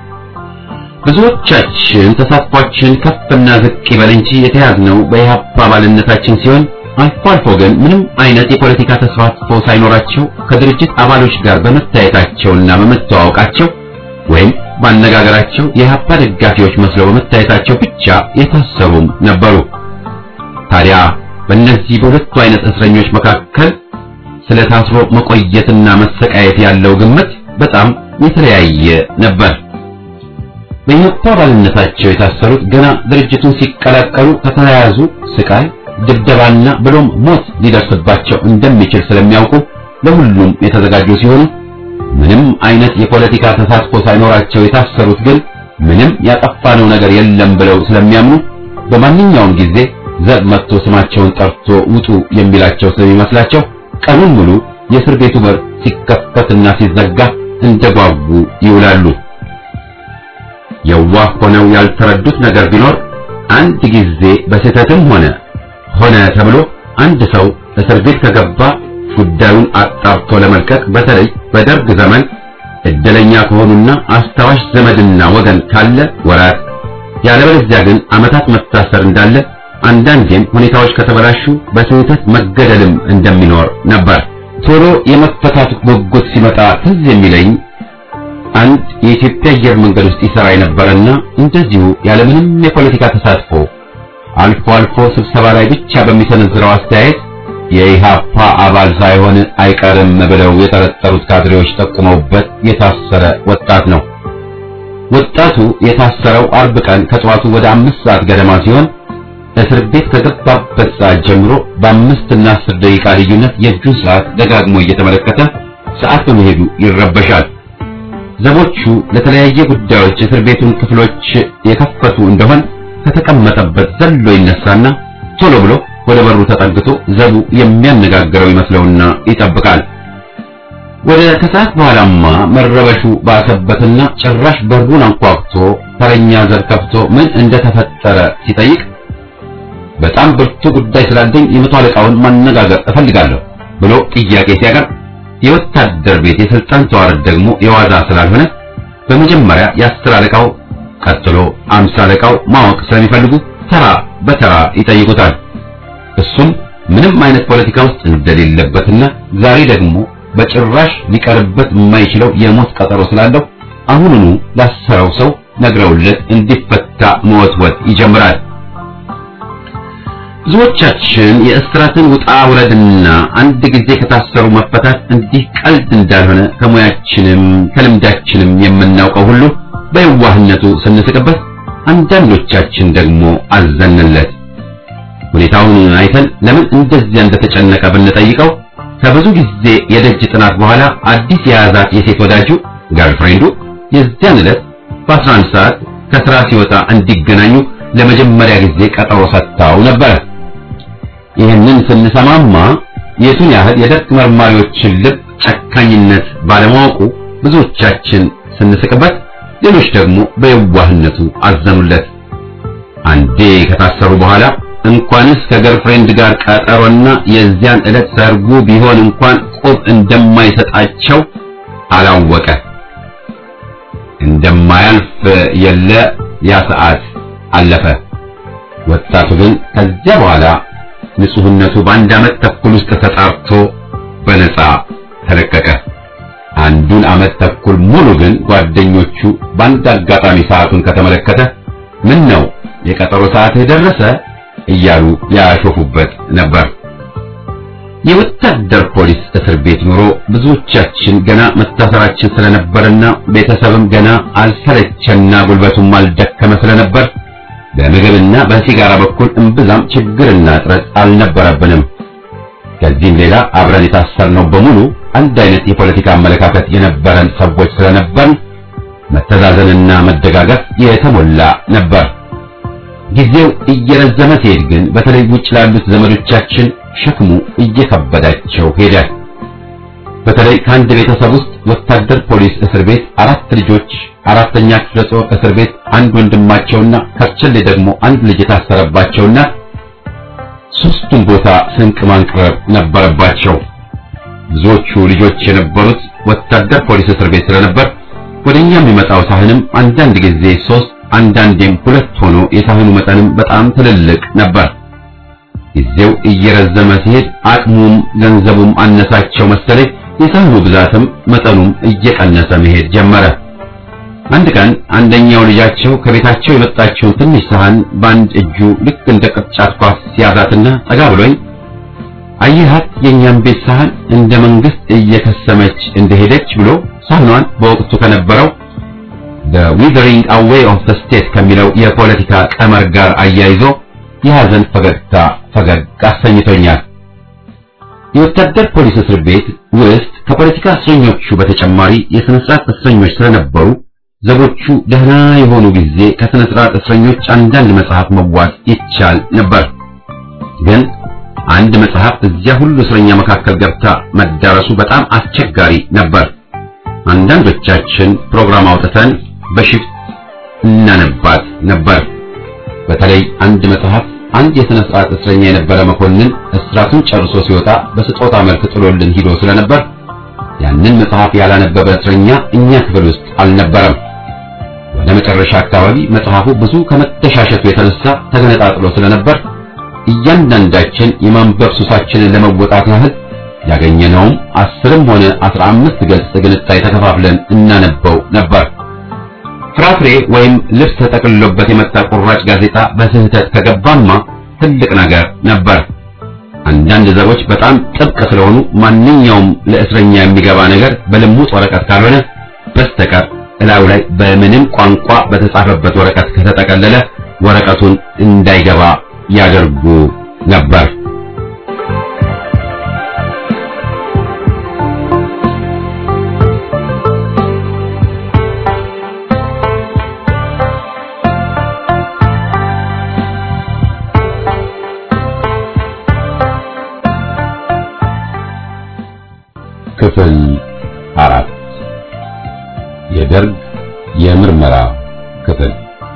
ብዙዎቻችን ተሳትፏችን ከፍና ዝቅ ይበል እንጂ የተያዝነው በኢህአፓ አባልነታችን ሲሆን አልፎ አልፎ ግን ምንም አይነት የፖለቲካ ተሳትፎ ሳይኖራቸው ከድርጅት አባሎች ጋር በመታየታቸውና በመተዋወቃቸው ወይም ባነጋገራቸው የኢህአፓ ደጋፊዎች መስለው በመታየታቸው ብቻ የታሰሩም ነበሩ። ታዲያ በእነዚህ በሁለቱ አይነት እስረኞች መካከል ስለ ታስሮ መቆየትና መሰቃየት ያለው ግምት በጣም የተለያየ ነበር። በኢህአፓ አባልነታቸው የታሰሩት ገና ድርጅቱን ሲቀላቀሉ ከተያያዙ ስቃይ፣ ድብደባና ብሎም ሞት ሊደርስባቸው እንደሚችል ስለሚያውቁ ለሁሉም የተዘጋጁ ሲሆኑ ምንም አይነት የፖለቲካ ተሳትፎ ሳይኖራቸው የታሰሩት ግን ምንም ያጠፋነው ነገር የለም ብለው ስለሚያምኑ በማንኛውም ጊዜ ዘብ መጥቶ ስማቸውን ጠርቶ ውጡ የሚላቸው ስለሚመስላቸው ቀኑን ሙሉ የእስር ቤቱ በር ሲከፈትና ሲዘጋ እንደጓጉ ይውላሉ። የዋህ ሆነው ያልተረዱት ነገር ቢኖር አንድ ጊዜ በስህተትም ሆነ ሆነ ተብሎ አንድ ሰው እስር ቤት ከገባ ጉዳዩን አጣርቶ ለመልቀቅ በተለይ በደርግ ዘመን እድለኛ ከሆኑና አስታዋሽ ዘመድና ወገን ካለ ወራት፣ ያለበለዚያ ግን ዓመታት መታሰር እንዳለ አንዳንዴም ሁኔታዎች ከተበላሹ በስህተት መገደልም እንደሚኖር ነበር። ቶሎ የመፈታት ጉጉት ሲመጣ ትዝ የሚለኝ አንድ የኢትዮጵያ አየር መንገድ ውስጥ ይሰራ የነበረና እንደዚሁ ያለምንም የፖለቲካ ተሳትፎ አልፎ አልፎ ስብሰባ ላይ ብቻ በሚሰነዝረው አስተያየት የኢሃፓ አባል ሳይሆን አይቀርም ብለው የጠረጠሩት ካድሬዎች ጠቁመውበት የታሰረ ወጣት ነው። ወጣቱ የታሰረው አርብ ቀን ከጠዋቱ ወደ አምስት ሰዓት ገደማ ሲሆን እስር ቤት ከገባበት ሰዓት ጀምሮ በአምስት እና አስር ደቂቃ ልዩነት የእጁን ሰዓት ደጋግሞ እየተመለከተ ሰዓት በመሄዱ ይረበሻል። ዘቦቹ ለተለያየ ጉዳዮች እስር ቤቱን ክፍሎች የከፈቱ እንደሆን ከተቀመጠበት ዘሎ ይነሳና ቶሎ ብሎ ወደ በሩ ተጠግቶ ዘቡ የሚያነጋግረው ይመስለውና ይጠብቃል። ወደ ከሰዓት በኋላማ መረበሹ ባሰበትና ጭራሽ በሩን አንኳኩቶ ተረኛ ዘር ከፍቶ ምን እንደተፈጠረ ሲጠይቅ በጣም ብርቱ ጉዳይ ስላለኝ የመቶ አለቃውን ማነጋገር እፈልጋለሁ ብሎ ጥያቄ ሲያቀርብ የወታደር ቤት የስልጣን ተዋረድ ደግሞ የዋዛ ስላልሆነ በመጀመሪያ የአስር አለቃው ቀጥሎ አምሳ አለቃው ማወቅ ስለሚፈልጉ ተራ በተራ ይጠይቁታል። እሱም ምንም አይነት ፖለቲካ ውስጥ እንደሌለበትና ዛሬ ደግሞ በጭራሽ ሊቀርበት የማይችለው የሞት ቀጠሮ ስላለው አሁኑኑ ላሰረው ሰው ነግረውለት እንዲፈታ መወትወት ይጀምራል። ብዙዎቻችን የእስራትን ውጣ ውረድና አንድ ጊዜ ከታሰሩ መፈታት እንዲህ ቀልድ እንዳልሆነ ከሙያችንም ከልምዳችንም የምናውቀው ሁሉ በየዋህነቱ ስንስቅበት፣ አንዳንዶቻችን ደግሞ አዘንለት። ሁኔታውን አይተን ለምን እንደዚያ እንደተጨነቀ ብንጠይቀው ከብዙ ጊዜ የደጅ ጥናት በኋላ አዲስ የያዛት የሴት ወዳጁ ገርልፍሬንዱ የዚያን ዕለት በ11 ሰዓት ከስራ ሲወጣ እንዲገናኙ ለመጀመሪያ ጊዜ ቀጠሮ ሰጥታው ነበር። ይህንን ስንሰማማ የቱን ያህል የደርግ መርማሪዎችን ልብ ጨካኝነት ባለማወቁ ብዙዎቻችን ስንስቅበት፣ ሌሎች ደግሞ በየዋህነቱ አዘኑለት። አንዴ ከታሰሩ በኋላ እንኳንስ ከገርፍሬንድ ጋር ቀጠሮና የዚያን ዕለት ሰርጉ ቢሆን እንኳን ቁብ እንደማይሰጣቸው አላወቀ። እንደማያልፍ የለ ያ ሰዓት አለፈ። ወጣቱ ግን ከዚያ በኋላ ንጹህነቱ በአንድ ዓመት ተኩል ውስጥ ተጣርቶ በነፃ ተለቀቀ። አንዱን ዓመት ተኩል ሙሉ ግን ጓደኞቹ በአንድ አጋጣሚ ሰዓቱን ከተመለከተ ምን ነው የቀጠሮ ሰዓትህ ደረሰ እያሉ ያሾፉበት ነበር። የወታደር ፖሊስ እስር ቤት ኑሮ ብዙዎቻችን ገና መታሰራችን ስለነበርና ቤተሰብም ገና አልሰለቸና ጉልበቱም አልደከመ ስለነበር በምግብና በሲጋራ በኩል እምብዛም ችግርና እጥረት አልነበረብንም። ከዚህም ሌላ አብረን የታሰርነው በሙሉ አንድ አይነት የፖለቲካ አመለካከት የነበረን ሰዎች ስለነበርን መተዛዘንና መደጋገፍ የተሞላ ነበር። ጊዜው እየረዘመ ሲሄድ ግን በተለይ ውጭ ላሉት ዘመዶቻችን ሸክሙ እየከበዳቸው ሄደ። በተለይ ከአንድ ቤተሰብ ውስጥ ወታደር ፖሊስ እስር ቤት አራት ልጆች፣ አራተኛ ክፍለ ጦር እስር ቤት አንድ ወንድማቸውና ከርቸሌ ደግሞ አንድ ልጅ የታሰረባቸውና ሶስቱም ቦታ ስንቅ ማንቅረብ ነበረባቸው። ብዙዎቹ ልጆች የነበሩት ወታደር ፖሊስ እስር ቤት ስለነበር ወደኛ የሚመጣው ሳህንም አንዳንድ ጊዜ ሶስት አንዳንዴም ሁለት ሆኖ የሳህኑ መጠንም በጣም ትልልቅ ነበር። ጊዜው እየረዘመ ሲሄድ አቅሙም ገንዘቡም አነሳቸው መሰለኝ የሳህኑ ብዛትም መጠኑም እየቀነሰ መሄድ ጀመረ። አንድ ቀን አንደኛው ልጃቸው ከቤታቸው የመጣችውን ትንሽ ሳህን በአንድ እጁ ልክ እንደ ቅርጫት ኳስ ሲያዛትና ጠጋ ብሎኝ አየሃት የእኛም ቤት ሳህን እንደ መንግስት እየከሰመች እንደሄደች ብሎ ሳህኗን በወቅቱ ከነበረው the withering away of the state ከሚለው የፖለቲካ ቀመር ጋር አያይዞ የሐዘን ፈገግታ ፈገግ አሰኝቶኛል። የወታደር ፖሊስ እስር ቤት ውስጥ ከፖለቲካ እስረኞቹ በተጨማሪ የሥነ ሥርዓት እስረኞች ስለነበሩ ዘቦቹ ደህና የሆኑ ጊዜ ከሥነ ሥርዓት እስረኞች አንዳንድ መጽሐፍ መዋስ ይቻል ነበር። ግን አንድ መጽሐፍ እዚያ ሁሉ እስረኛ መካከል ገብታ መዳረሱ በጣም አስቸጋሪ ነበር። አንዳንዶቻችን ፕሮግራም አውጥተን በሽፍት እናነባት ነበር። በተለይ አንድ መጽሐፍ አንድ የሥነ ሥርዓት እስረኛ የነበረ መኮንን እስራቱን ጨርሶ ሲወጣ በስጦታ መልክ ጥሎልን ሂዶ ስለነበር ያንን መጽሐፍ ያላነበበ እስረኛ እኛ ክፍል ውስጥ አልነበረም። ወደ መጨረሻ አካባቢ መጽሐፉ ብዙ ከመተሻሸቱ የተነሳ ተገነጣጥሎ ስለነበር እያንዳንዳችን የማንበብ ሱሳችንን ለመወጣት ያህል ያገኘነውም አስርም ሆነ አስራ አምስት ገጽ ግንጣይ ተከፋፍለን እናነበው ነበር። ፍራፍሬ ወይም ልብስ ተጠቅልሎበት የመጣ ቁራጭ ጋዜጣ በስህተት ከገባማ ትልቅ ነገር ነበር። አንዳንድ ዘቦች በጣም ጥብቅ ስለሆኑ ማንኛውም ለእስረኛ የሚገባ ነገር በልሙጥ ወረቀት ካልሆነ በስተቀር እላዩ ላይ በምንም ቋንቋ በተጻፈበት ወረቀት ከተጠቀለለ ወረቀቱን እንዳይገባ ያደርጉ ነበር። ክፍል የደርግ የምርመራ ክፍል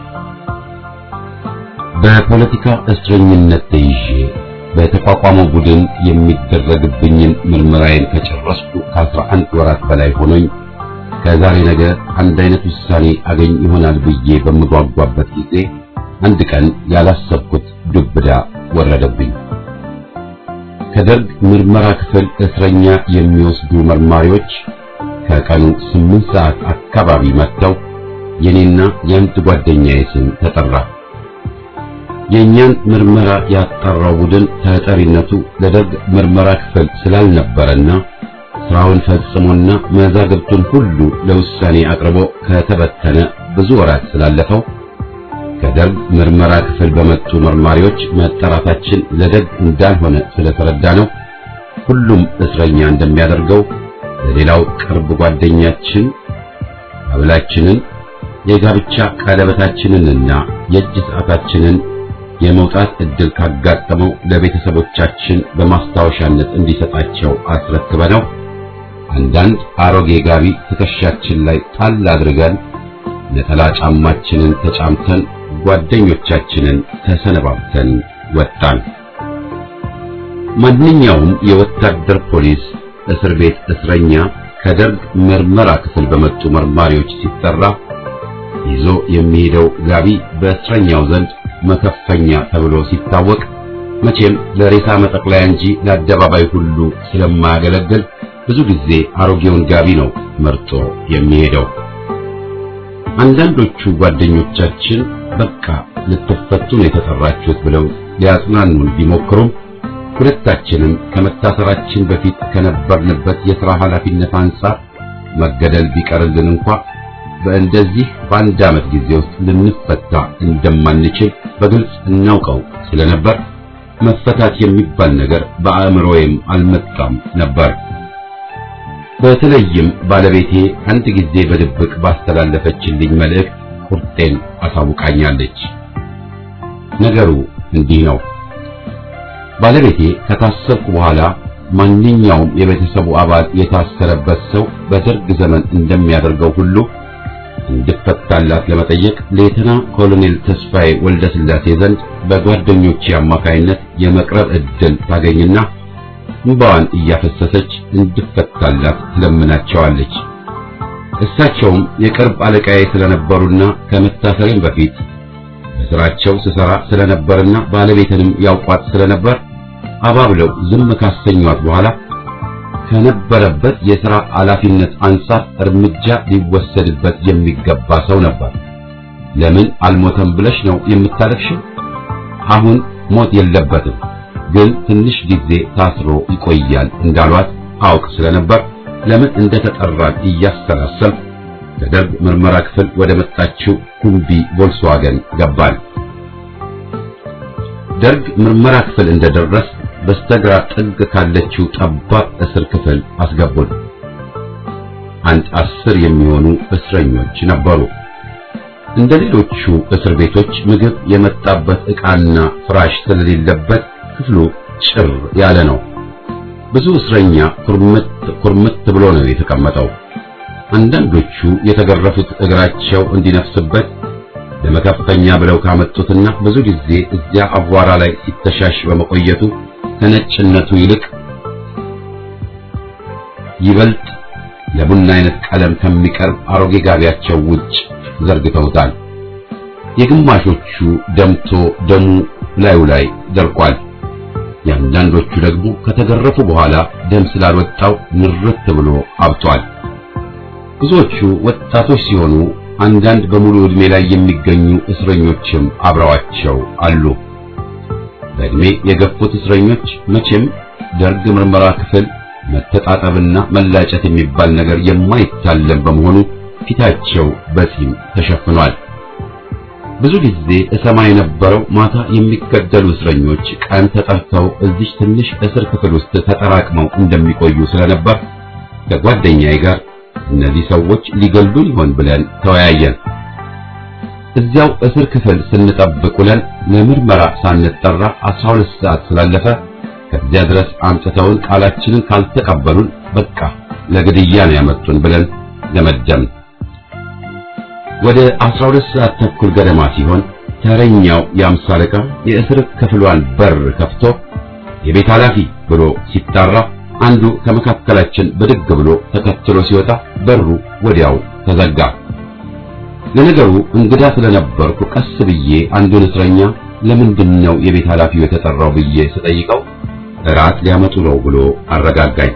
በፖለቲካ እስረኝነት ተይዤ በተቋቋመው ቡድን የሚደረግብኝን ምርመራዬን ከጨረስኩ ከአስራ አንድ ወራት በላይ ሆኖኝ ከዛሬ ነገ አንድ አይነት ውሳኔ አገኝ ይሆናል ብዬ በምጓጓበት ጊዜ አንድ ቀን ያላሰብኩት ዱብዳ ወረደብኝ። ከደርግ ምርመራ ክፍል እስረኛ የሚወስዱ መርማሪዎች ከቀኑ ስምንት ሰዓት አካባቢ መጥተው የኔና የአንድ ጓደኛዬ ስም ተጠራ። የእኛን ምርመራ ያጣራው ቡድን ተጠሪነቱ ለደርግ ምርመራ ክፍል ስላልነበረና ስራውን ፈጽሞና መዛግብቱን ሁሉ ለውሳኔ አቅርቦ ከተበተነ ብዙ ወራት ስላለፈው ከደርግ ምርመራ ክፍል በመጡ መርማሪዎች መጠራታችን ለደግ እንዳልሆነ ስለተረዳ ነው ሁሉም እስረኛ እንደሚያደርገው ለሌላው ቅርብ ጓደኛችን ሀብላችንን የጋብቻ ቀለበታችንንና የእጅ ሰዓታችንን የመውጣት እድል ካጋጠመው ለቤተሰቦቻችን በማስታወሻነት እንዲሰጣቸው አስረክበነው አንዳንድ አሮጌ ጋቢ ትከሻችን ላይ ጣል አድርገን ነጠላ ጫማችንን ተጫምተን ጓደኞቻችንን ተሰነባብተን ወጣን። ማንኛውም የወታደር ፖሊስ እስር ቤት እስረኛ ከደርግ ምርመራ ክፍል በመጡ መርማሪዎች ሲጠራ ይዞ የሚሄደው ጋቢ በእስረኛው ዘንድ መከፈኛ ተብሎ ሲታወቅ መቼም ለሬሳ መጠቅለያ እንጂ ለአደባባይ ሁሉ ስለማያገለግል ብዙ ጊዜ አሮጌውን ጋቢ ነው መርጦ የሚሄደው። አንዳንዶቹ ጓደኞቻችን በቃ ልትፈቱ ነው የተጠራችሁት ብለው ሊያጽናኑን ቢሞክሩም ሁለታችንም ከመታሰራችን በፊት ከነበርንበት የሥራ ኃላፊነት አንጻር መገደል ቢቀርልን እንኳ በእንደዚህ በአንድ ዓመት ጊዜ ውስጥ ልንፈታ እንደማንችል በግልጽ እናውቀው ስለነበር መፈታት የሚባል ነገር በአእምሮዬም አልመጣም ነበር። በተለይም ባለቤቴ አንድ ጊዜ በድብቅ ባስተላለፈችልኝ መልእክት ቁርጤን አሳውቃኛለች። ነገሩ እንዲህ ነው። ባለቤቴ ከታሰርኩ በኋላ ማንኛውም የቤተሰቡ አባል የታሰረበት ሰው በደርግ ዘመን እንደሚያደርገው ሁሉ እንድፈታላት ለመጠየቅ ሌተና ኮሎኔል ተስፋዬ ወልደ ስላሴ ዘንድ በጓደኞቼ አማካይነት የመቅረብ ዕድል ታገኝና እንባዋን እያፈሰሰች እንድፈታላት ትለምናቸዋለች። እሳቸውም የቅርብ አለቃዬ ስለነበሩና ከመታሰሬም በፊት በስራቸው ስሰራ ስለነበርና ባለቤትንም ያውቋት ስለነበር አባብለው ዝም ካሰኟት በኋላ ከነበረበት የሥራ ኃላፊነት አንጻር እርምጃ ሊወሰድበት የሚገባ ሰው ነበር። ለምን አልሞተም ብለሽ ነው የምታለቅሽው? አሁን ሞት የለበትም ግን ትንሽ ጊዜ ታስሮ ይቆያል እንዳሏት አውቅ ስለነበር ለምን እንደተጠራን እያሰላሰል ከደርግ ምርመራ ክፍል ወደ መጣችው ኩምቢ ቮልስዋገን ገባን። ደርግ ምርመራ ክፍል እንደደረስ በስተግራ ጥግ ካለችው ጠባብ እስር ክፍል አስገቡን። አንድ አስር የሚሆኑ እስረኞች ነበሩ። እንደ ሌሎቹ እስር ቤቶች ምግብ የመጣበት ዕቃና ፍራሽ ስለሌለበት ክፍሉ ጭር ያለ ነው። ብዙ እስረኛ ኩርምት ኩርምት ብሎ ነው የተቀመጠው። አንዳንዶቹ የተገረፉት እግራቸው እንዲነፍስበት ለመከፈኛ ብለው ካመጡትና ብዙ ጊዜ እዚያ አቧራ ላይ ሲተሻሽ በመቆየቱ ከነጭነቱ ይልቅ ይበልጥ ለቡና አይነት ቀለም ከሚቀርብ አሮጌ ጋቢያቸው ውጭ ዘርግተውታል። የግማሾቹ ደምቶ ደሙ ላዩ ላይ ደርቋል። የአንዳንዶቹ ደግሞ ከተገረፉ በኋላ ደም ስላልወጣው ንርት ብሎ አብጧል። ብዙዎቹ ወጣቶች ሲሆኑ አንዳንድ በሙሉ ዕድሜ ላይ የሚገኙ እስረኞችም አብረዋቸው አሉ። በዕድሜ የገፉት እስረኞች መቼም ደርግ ምርመራ ክፍል መተጣጠብና መላጨት የሚባል ነገር የማይታለም በመሆኑ ፊታቸው በጺም ተሸፍኗል። ብዙ ጊዜ እሰማ የነበረው ማታ የሚገደሉ እስረኞች ቀን ተጠርተው እዚህ ትንሽ እስር ክፍል ውስጥ ተጠራቅመው እንደሚቆዩ ስለነበር ከጓደኛዬ ጋር እነዚህ ሰዎች ሊገሉን ይሆን ብለን ተወያየን። እዚያው እስር ክፍል ስንጠብቅ ውለን ለምርመራ ሳንጠራ 12 ሰዓት ስላለፈ ከዚያ ድረስ አምጥተውን ቃላችንን ካልተቀበሉን በቃ ለግድያ ነው ያመጡን ብለን ለመደም። ወደ 12 ሰዓት ተኩል ገደማ ሲሆን ተረኛው የአምሳ አለቃ የእስር ክፍሏን በር ከፍቶ የቤት ኃላፊ ብሎ ሲጣራ አንዱ ከመካከላችን ብድግ ብሎ ተከትሎ ሲወጣ በሩ ወዲያው ተዘጋ። ለነገሩ እንግዳ ስለነበርኩ ቀስ ብዬ አንዱን እስረኛ ለምንድን ነው የቤት ኃላፊው የተጠራው ብዬ ስጠይቀው እራት ሊያመጡ ነው ብሎ አረጋጋኝ።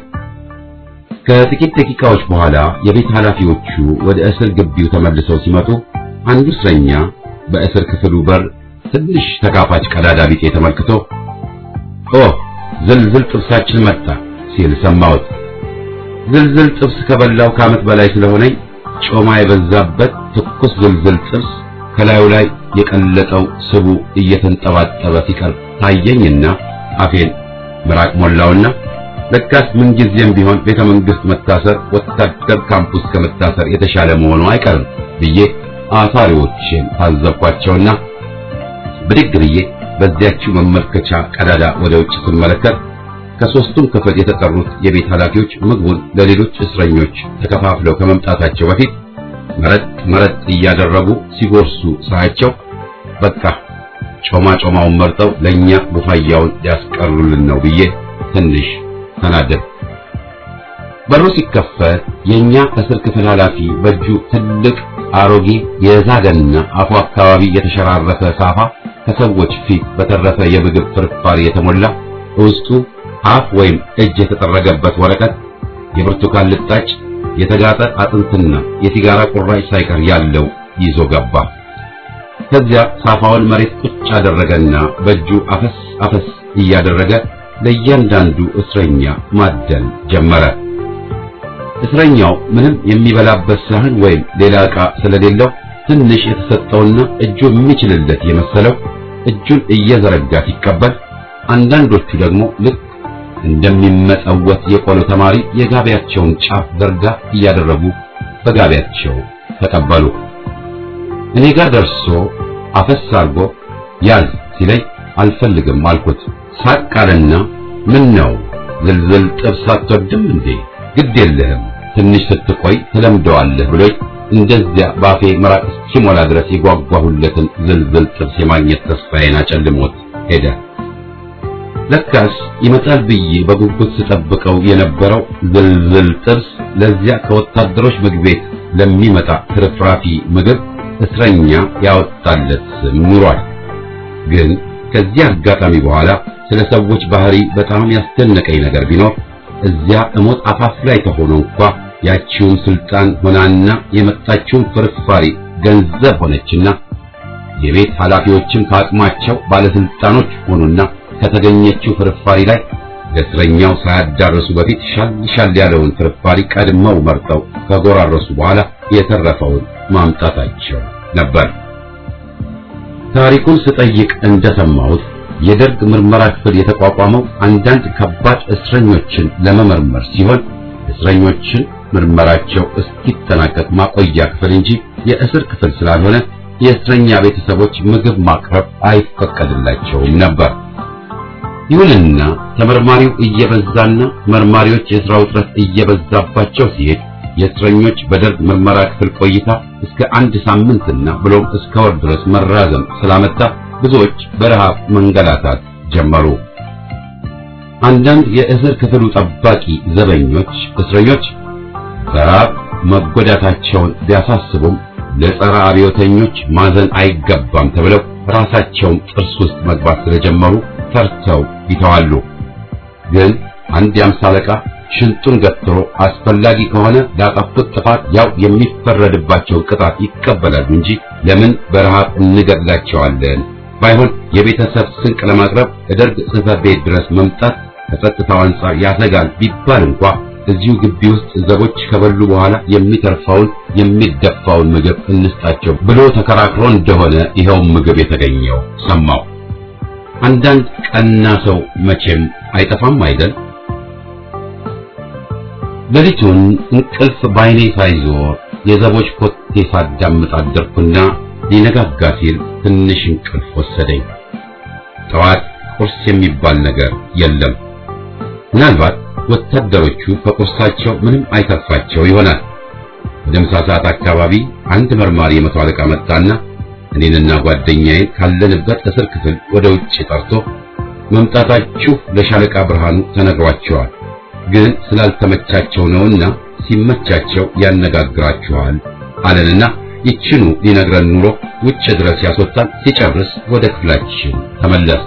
ከጥቂት ደቂቃዎች በኋላ የቤት ኃላፊዎቹ ወደ እስር ግቢው ተመልሰው ሲመጡ አንዱ እስረኛ በእስር ክፍሉ በር ትንሽ ተካፋች ቀዳዳ ቢጤ ተመልክቶ ኦ ዝልዝል ጥብሳችን መጣ ሲል ሰማሁት። ዝልዝል ጥብስ ከበላው ከዓመት በላይ ስለሆነኝ ጮማ የበዛበት ትኩስ ዝልዝል ጥብስ ከላዩ ላይ የቀለጠው ስቡ እየተንጠባጠበ ሲቀር ታየኝና አፌን ምራቅ ሞላውና ለካስ ምንጊዜም ቢሆን ቤተ መንግስት መታሰር ወታደር ካምፑስ ከመታሰር የተሻለ መሆኑ አይቀርም ብዬ አሳሪዎችን ታዘብኳቸውና ብድግ ብዬ በዚያችው መመልከቻ ቀዳዳ ወደ ውጭ ስመለከት ከሶስቱም ክፍል የተጠሩት የቤት ኃላፊዎች ምግቡን ለሌሎች እስረኞች ተከፋፍለው ከመምጣታቸው በፊት መረጥ መረጥ እያደረጉ ሲጎርሱ ሳያቸው በቃ ጮማ ጮማውን መርጠው ለኛ ቡፋያውን ሊያስቀሩልን ነው ብዬ ትንሽ ተናደድ። በሩ ሲከፈት የኛ እስር ክፍል ኃላፊ በእጁ ትልቅ አሮጌ የዛገና አፉ አካባቢ የተሸራረፈ ሳፋ ከሰዎች ፊት በተረፈ የምግብ ፍርፋሪ የተሞላ ውስጡ አፍ ወይም እጅ የተጠረገበት ወረቀት፣ የብርቱካን ልጣጭ፣ የተጋጠ አጥንትና የሲጋራ ቁራጭ ሳይቀር ያለው ይዞ ገባ። ከዚያ ሳፋውን መሬት ቁጭ አደረገና በእጁ አፈስ አፈስ እያደረገ ለእያንዳንዱ እስረኛ ማደል ጀመረ። እስረኛው ምንም የሚበላበት ሳህን ወይም ሌላ ዕቃ ስለሌለው ትንሽ የተሰጠውና እጁ የሚችልለት የመሰለው እጁን እየዘረጋ ሲቀበል፣ አንዳንዶቹ ደግሞ ልክ እንደሚመጸወት የቆሎ ተማሪ የጋቢያቸውን ጫፍ ዘርጋ እያደረጉ በጋቢያቸው ተቀበሉ። እኔ ጋር ደርሶ አፈስ አርጎ ያዝ ሲለኝ አልፈልግም አልኩት። ሳቅ አለና ምን ነው ዝልዝል ጥብስ አትወድም እንዴ? ግድ የለህም ትንሽ ስትቆይ ትለምደዋለህ ብሎኝ እንደዚያ ባፌ መራቅ እስኪሞላ ድረስ የጓጓሁለትን ዝልዝል ጥብስ የማግኘት ተስፋዬን አጨልሞት ሄደ። ለካስ ይመጣል ብዬ በጉጉት ስጠብቀው የነበረው ዝልዝል ጥብስ ለዚያ ከወታደሮች ምግብ ቤት ለሚመጣ ትርፍራፊ ምግብ እስረኛ ያወጣለት ስም ኑሯል። ግን ከዚህ አጋጣሚ በኋላ ስለ ሰዎች ባህሪ በጣም ያስደነቀኝ ነገር ቢኖር እዚያ እሞት አፋፍ ላይ ተሆኖ እንኳ ያቺውን ስልጣን ሆናና የመጣችውን ፍርፋሪ ገንዘብ ሆነችና የቤት ኃላፊዎችም ከአቅማቸው ባለስልጣኖች ሆኑና ከተገኘችው ፍርፋሪ ላይ ለእስረኛው ሳያዳርሱ በፊት ሻል ሻል ያለውን ፍርፋሪ ቀድመው መርጠው ከጎራረሱ በኋላ የተረፈውን ማምጣታቸው ነበር። ታሪኩን ስጠይቅ እንደሰማሁት የደርግ ምርመራ ክፍል የተቋቋመው አንዳንድ ከባድ እስረኞችን ለመመርመር ሲሆን እስረኞችን ምርመራቸው እስኪጠናቀቅ ማቆያ ክፍል እንጂ የእስር ክፍል ስላልሆነ የእስረኛ ቤተሰቦች ምግብ ማቅረብ አይፈቀድላቸውም ነበር። ይሁንና ተመርማሪው እየበዛና መርማሪዎች የሥራ ውጥረት እየበዛባቸው ሲሄድ የእስረኞች በደርግ ምርመራ ክፍል ቆይታ እስከ አንድ ሳምንትና ብሎም እስከ ወር ድረስ መራዘም ስላመጣ ብዙዎች በረሃብ መንገላታት ጀመሩ። አንዳንድ የእስር ክፍሉ ጠባቂ ዘበኞች እስረኞች በረሃብ መጎዳታቸውን ቢያሳስቡም ለጸረ አብዮተኞች ማዘን አይገባም ተብለው ራሳቸውን ጥርስ ውስጥ መግባት ስለጀመሩ ፈርተው ይተዋሉ። ግን አንድ የአምሳ አለቃ ሽንጡን ገትሮ አስፈላጊ ከሆነ ላጠፉት ጥፋት ያው የሚፈረድባቸው ቅጣት ይቀበላሉ እንጂ ለምን በረሃብ እንገድላቸዋለን? ባይሆን የቤተሰብ ስንቅ ለማቅረብ ከደርግ ጽሕፈት ቤት ድረስ መምጣት ከጸጥታው አንጻር ያሰጋል ቢባል እንኳ እዚሁ ግቢ ውስጥ ዘቦች ከበሉ በኋላ የሚተርፈውን የሚደፋውን ምግብ እንስጣቸው ብሎ ተከራክሮ እንደሆነ ይኸው ምግብ የተገኘው ሰማው። አንዳንድ ቀና ሰው መቼም አይጠፋም አይደል? ሌሊቱን እንቅልፍ ባይኔ ሳይዞር የዘቦች ኮቴ ሳዳምጥ አደርኩና ሊነጋጋ ሲል ትንሽ እንቅልፍ ወሰደኝ። ጠዋት ቁርስ የሚባል ነገር የለም። ምናልባት ወታደሮቹ ከቁርሳቸው ምንም አይተርፋቸው ይሆናል። ወደ ምሳ ሰዓት አካባቢ አንድ መርማሪ የመቶ አለቃ መጣና እኔንና ጓደኛዬን ካለንበት እስር ክፍል ወደ ውጭ ጠርቶ መምጣታችሁ ለሻለቃ ብርሃኑ ተነግሯቸዋል፣ ግን ስላልተመቻቸው ነውና ሲመቻቸው ያነጋግራችኋል አለንና ይችኑ ሊነግረን ኑሮ ውጭ ድረስ ያስወጣን። ሲጨርስ ወደ ክፍላችን ተመለስ።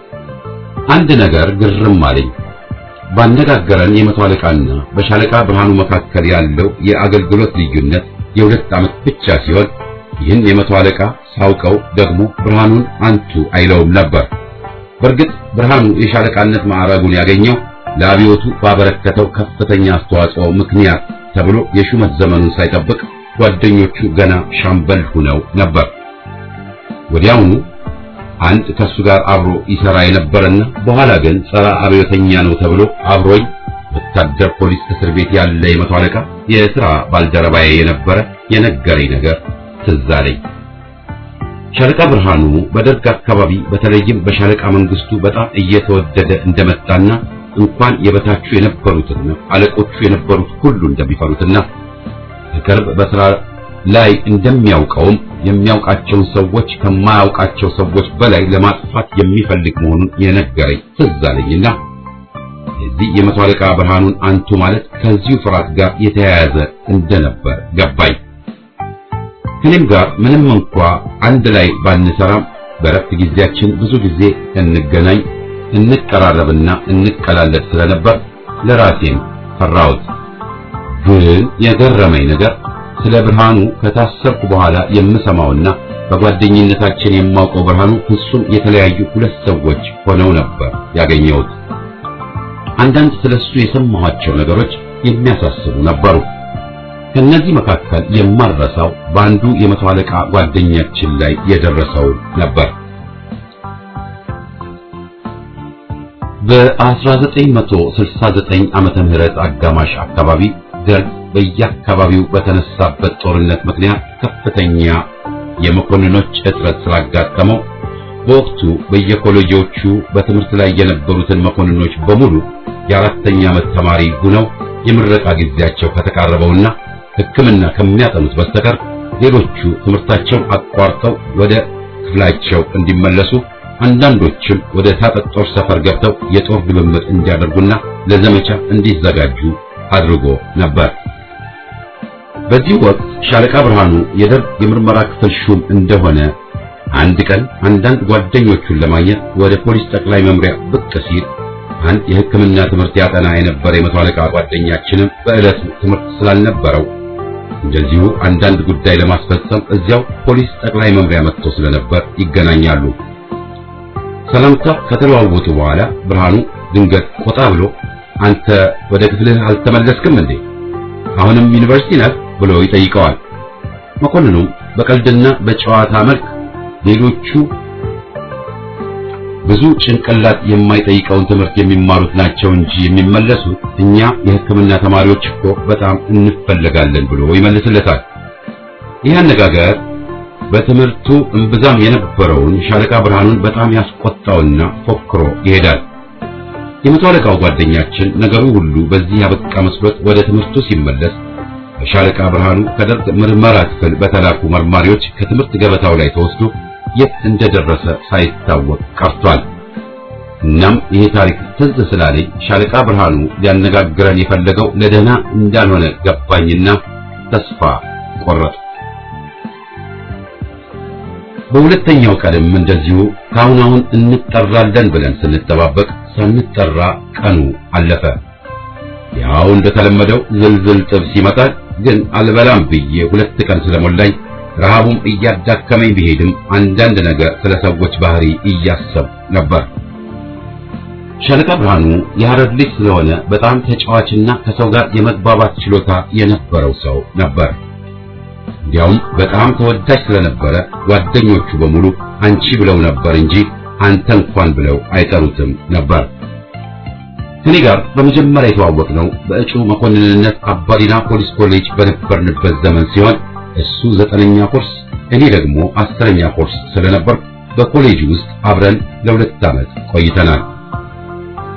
አንድ ነገር ግርም አለኝ። ባነጋገረን የመቶ አለቃና በሻለቃ ብርሃኑ መካከል ያለው የአገልግሎት ልዩነት የሁለት ዓመት ብቻ ሲሆን ይህን የመቶ አለቃ ሳውቀው ደግሞ ብርሃኑን አንቱ አይለውም ነበር። በእርግጥ ብርሃኑ የሻለቃነት ማዕረጉን ያገኘው ለአብዮቱ ባበረከተው ከፍተኛ አስተዋጽኦ ምክንያት ተብሎ የሹመት ዘመኑን ሳይጠብቅ ጓደኞቹ ገና ሻምበል ሆነው ነበር። ወዲያውኑ አንድ ከሱ ጋር አብሮ ይሰራ የነበረና በኋላ ግን ጸረ አብዮተኛ ነው ተብሎ አብሮኝ ወታደር ፖሊስ እስር ቤት ያለ የመቶ አለቃ የሥራ ባልደረባዬ የነበረ የነገረኝ ነገር ትዝ አለኝ። ሻለቃ ብርሃኑ በደርግ አካባቢ በተለይም በሻለቃ መንግስቱ በጣም እየተወደደ እንደመጣና እንኳን የበታቹ የነበሩትና አለቆቹ የነበሩት ሁሉ እንደሚፈሩትና በቅርብ በስራ ላይ እንደሚያውቀውም የሚያውቃቸውን ሰዎች ከማያውቃቸው ሰዎች በላይ ለማጥፋት የሚፈልግ መሆኑን የነገረኝ ትዝ አለኝና የዚህ የመቶ አለቃ ብርሃኑን አንቱ ማለት ከዚሁ ፍርሃት ጋር የተያያዘ እንደነበር ገባኝ። ከኔም ጋር ምንም እንኳ አንድ ላይ ባንሰራም በረፍት ጊዜያችን ብዙ ጊዜ እንገናኝ፣ እንቀራረብና እንቀላለድ ስለነበር ለራሴም ፈራሁት። ግን የገረመኝ ነገር ስለ ብርሃኑ ከታሰርኩ በኋላ የምሰማውና በጓደኝነታችን የማውቀው ብርሃኑ ፍጹም የተለያዩ ሁለት ሰዎች ሆነው ነበር ያገኘሁት። አንዳንድ ስለሱ የሰማኋቸው ነገሮች የሚያሳስቡ ነበሩ። ከነዚህ መካከል የማልረሳው በአንዱ የመቶ አለቃ ጓደኛችን ላይ የደረሰው ነበር። በ1969 ዓመተ ምህረት አጋማሽ አካባቢ ደርግ በየአካባቢው በተነሳበት ጦርነት ምክንያት ከፍተኛ የመኮንኖች እጥረት ስላጋጠመው በወቅቱ በየኮሌጆቹ በትምህርት ላይ የነበሩትን መኮንኖች በሙሉ የአራተኛ ዓመት ተማሪ ሆነው የምረቃ ጊዜያቸው ከተቃረበውና ሕክምና ከሚያጠኑት በስተቀር ሌሎቹ ትምህርታቸውን አቋርጠው ወደ ክፍላቸው እንዲመለሱ አንዳንዶችም ወደ ታጠቅ ጦር ሰፈር ገብተው የጦር ልምምድ እንዲያደርጉና ለዘመቻ እንዲዘጋጁ አድርጎ ነበር። በዚህ ወቅት ሻለቃ ብርሃኑ የደርግ የምርመራ ክፍል ሹም እንደሆነ አንድ ቀን አንዳንድ ጓደኞቹን ለማግኘት ወደ ፖሊስ ጠቅላይ መምሪያ ብቅ ሲል አንድ የሕክምና ትምህርት ያጠና የነበረ የመቶ አለቃ ጓደኛችንም በዕለቱ ትምህርት ስላልነበረው እንደዚሁ አንዳንድ ጉዳይ ለማስፈጸም እዚያው ፖሊስ ጠቅላይ መምሪያ መጥቶ ስለነበር ይገናኛሉ። ሰላምታ ከተለዋወጡ በኋላ ብርሃኑ ድንገት ቆጣ ብሎ አንተ ወደ ክፍልህ አልተመለስክም እንዴ? አሁንም ዩኒቨርሲቲ ነህ ብሎ ይጠይቀዋል። መኮንኑም በቀልድና በጨዋታ መልክ ሌሎቹ ብዙ ጭንቅላት የማይጠይቀውን ትምህርት የሚማሩት ናቸው እንጂ የሚመለሱት እኛ የሕክምና ተማሪዎች እኮ በጣም እንፈለጋለን ብሎ ይመልስለታል። ይህ አነጋገር በትምህርቱ እምብዛም የነበረውን ሻለቃ ብርሃኑን በጣም ያስቆጣውና ፎክሮ ይሄዳል። የመቶ አለቃው ጓደኛችን ነገሩ ሁሉ በዚህ ያበቃ መስሎት ወደ ትምህርቱ ሲመለስ በሻለቃ ብርሃኑ ከደርግ ምርመራ ክፍል በተላኩ መርማሪዎች ከትምህርት ገበታው ላይ ተወስዶ የት እንደደረሰ ሳይታወቅ ቀርቷል። እናም ይሄ ታሪክ ትዝ ስላለኝ ሻለቃ ብርሃኑ ሊያነጋግረን የፈለገው ለደህና እንዳልሆነ ገባኝና ተስፋ ቆረጡ። በሁለተኛው ቀንም እንደዚሁ ከአሁን አሁን እንጠራለን ብለን ስንጠባበቅ ሳንጠራ ቀኑ አለፈ። ያው እንደተለመደው ዝልዝል ጥብስ ይመጣል። ግን አልበላም ብዬ ሁለት ቀን ስለሞላኝ ረሃቡም እያዳከመኝ ቢሄድም አንዳንድ ነገር ስለ ሰዎች ባህሪ እያሰብ ነበር። ሻለቃ ብርሃኑ የሐረር ልጅ ስለሆነ በጣም ተጫዋችና ከሰው ጋር የመግባባት ችሎታ የነበረው ሰው ነበር። እንዲያውም በጣም ተወዳጅ ስለነበረ ጓደኞቹ በሙሉ አንቺ ብለው ነበር እንጂ አንተ እንኳን ብለው አይጠሩትም ነበር። ከኔ ጋር በመጀመሪያ የተዋወቅነው በእጩ መኮንንነት አባዲና ፖሊስ ኮሌጅ በነበርንበት ዘመን ሲሆን እሱ ዘጠነኛ ኮርስ እኔ ደግሞ አስረኛ ኮርስ ስለነበር በኮሌጅ ውስጥ አብረን ለሁለት ዓመት ቆይተናል።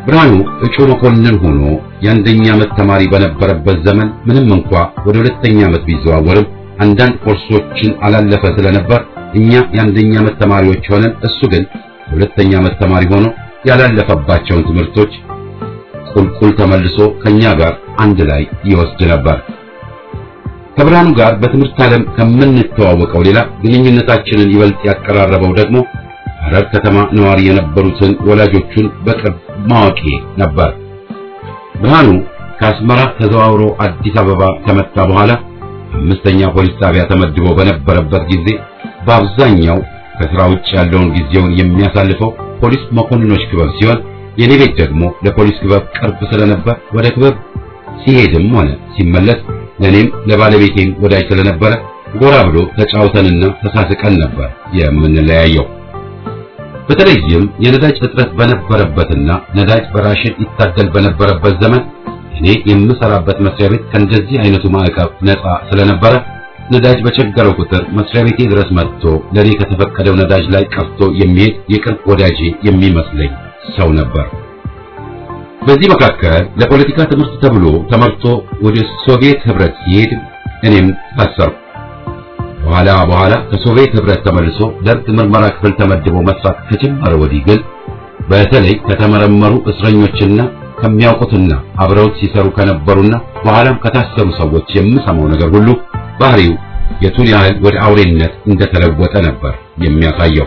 ብርሃኑ እጩ መኮንን ሆኖ የአንደኛ ዓመት ተማሪ በነበረበት ዘመን ምንም እንኳ ወደ ሁለተኛ ዓመት ቢዘዋወርም አንዳንድ ኮርሶችን አላለፈ ስለነበር እኛ የአንደኛ ዓመት ተማሪዎች ሆነን እሱ ግን የሁለተኛ ዓመት ተማሪ ሆኖ ያላለፈባቸውን ትምህርቶች ቁልቁል ተመልሶ ከኛ ጋር አንድ ላይ ይወስድ ነበር። ከብርሃኑ ጋር በትምህርት ዓለም ከምንተዋወቀው ሌላ ግንኙነታችንን ይበልጥ ያቀራረበው ደግሞ ሐረር ከተማ ነዋሪ የነበሩትን ወላጆቹን በቅርብ ማወቄ ነበር። ብርሃኑ ከአስመራ ተዘዋውሮ አዲስ አበባ ከመጣ በኋላ አምስተኛ ፖሊስ ጣቢያ ተመድቦ በነበረበት ጊዜ በአብዛኛው ከስራ ውጭ ያለውን ጊዜውን የሚያሳልፈው ፖሊስ መኮንኖች ክበብ ሲሆን የኔ ቤት ደግሞ ለፖሊስ ክበብ ቅርብ ስለነበር ወደ ክበብ ሲሄድም ሆነ ሲመለስ ለኔም ለባለቤቴም ወዳጅ ስለነበረ ጎራ ብሎ ተጫውተንና ተሳስቀን ነበር የምንለያየው። በተለይም የነዳጅ እጥረት በነበረበትና ነዳጅ በራሽን ይታደል በነበረበት ዘመን እኔ የምሰራበት መስሪያ ቤት ከእንደዚህ አይነቱ ማዕቀብ ነፃ ስለነበረ ነዳጅ በቸገረው ቁጥር መስሪያ ቤቴ ድረስ መጥቶ ለኔ ከተፈቀደው ነዳጅ ላይ ቀርቶ የሚሄድ የቅርብ ወዳጄ የሚመስለኝ ሰው ነበር። በዚህ መካከል ለፖለቲካ ትምህርት ተብሎ ተመርቶ ወደ ሶቪየት ህብረት ሲሄድ እኔም ታሰርኩ። በኋላ በኋላ ከሶቪየት ህብረት ተመልሶ ደርግ ምርመራ ክፍል ተመድቦ መስራት ከጀመረ ወዲህ ግን በተለይ ከተመረመሩ እስረኞችና ከሚያውቁትና አብረውት ሲሰሩ ከነበሩና በኋላም ከታሰሩ ሰዎች የምሰማው ነገር ሁሉ ባህሪው የቱን ያህል ወደ አውሬነት እንደተለወጠ ነበር የሚያሳየው።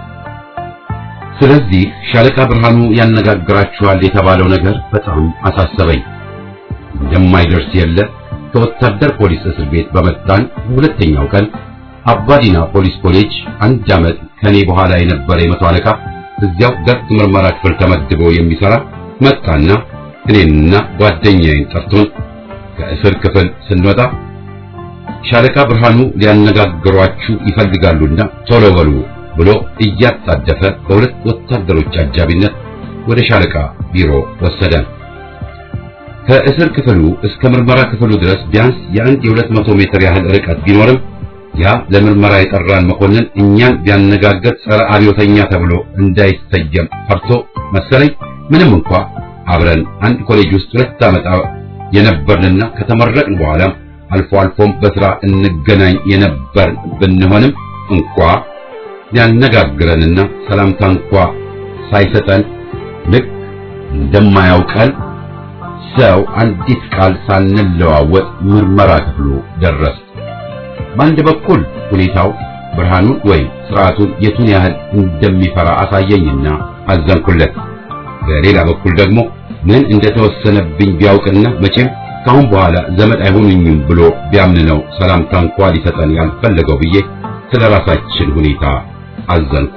ስለዚህ ሻለቃ ብርሃኑ ያነጋግራችኋል የተባለው ነገር በጣም አሳሰበኝ። እንደማይደርስ የለ ከወታደር ፖሊስ እስር ቤት በመጣን በሁለተኛው ቀን አባዲና ፖሊስ ኮሌጅ አንድ ዓመት ከኔ በኋላ የነበረ የመቶ አለቃ እዚያው ደርግ ምርመራ ክፍል ተመድቦ የሚሰራ መጣና እኔንና ጓደኛዬን ጠርቶን ከእስር ክፍል ስንወጣ ሻለቃ ብርሃኑ ሊያነጋግሯችሁ ይፈልጋሉና ቶሎ በሉ ብሎ እያጣደፈ በሁለት ወታደሮች አጃቢነት ወደ ሻለቃ ቢሮ ወሰደን። ከእስር ክፍሉ እስከ ምርመራ ክፍሉ ድረስ ቢያንስ የአንድ የሁለት መቶ ሜትር ያህል ርቀት ቢኖርም ያ ለምርመራ የጠራን መኮንን እኛን ቢያነጋገር ጸረ አብዮተኛ ተብሎ እንዳይሰየም ፈርቶ መሰለኝ ምንም እንኳ አብረን አንድ ኮሌጅ ውስጥ ሁለት ዓመት የነበርንና ከተመረቅን በኋላ አልፎ አልፎም በስራ እንገናኝ የነበር ብንሆንም እንኳ ሊያነጋግረንና ሰላምታ እንኳ ሳይሰጠን ልክ እንደማያውቀን ሰው አንዲት ቃል ሳንለዋወጥ ምርመራ ክፍሉ ደረስ። በአንድ በኩል ሁኔታው ብርሃኑን ወይም ስርዓቱን የቱን ያህል እንደሚፈራ አሳየኝና አዘንኩለት። በሌላ በኩል ደግሞ ምን እንደተወሰነብኝ ቢያውቅና መቼም ካሁን በኋላ ዘመድ አይሆኑኝም ብሎ ቢያምን ነው ሰላምታ እንኳ ሊሰጠን ያልፈለገው ብዬ ስለ ራሳችን ሁኔታ አዘንኩ።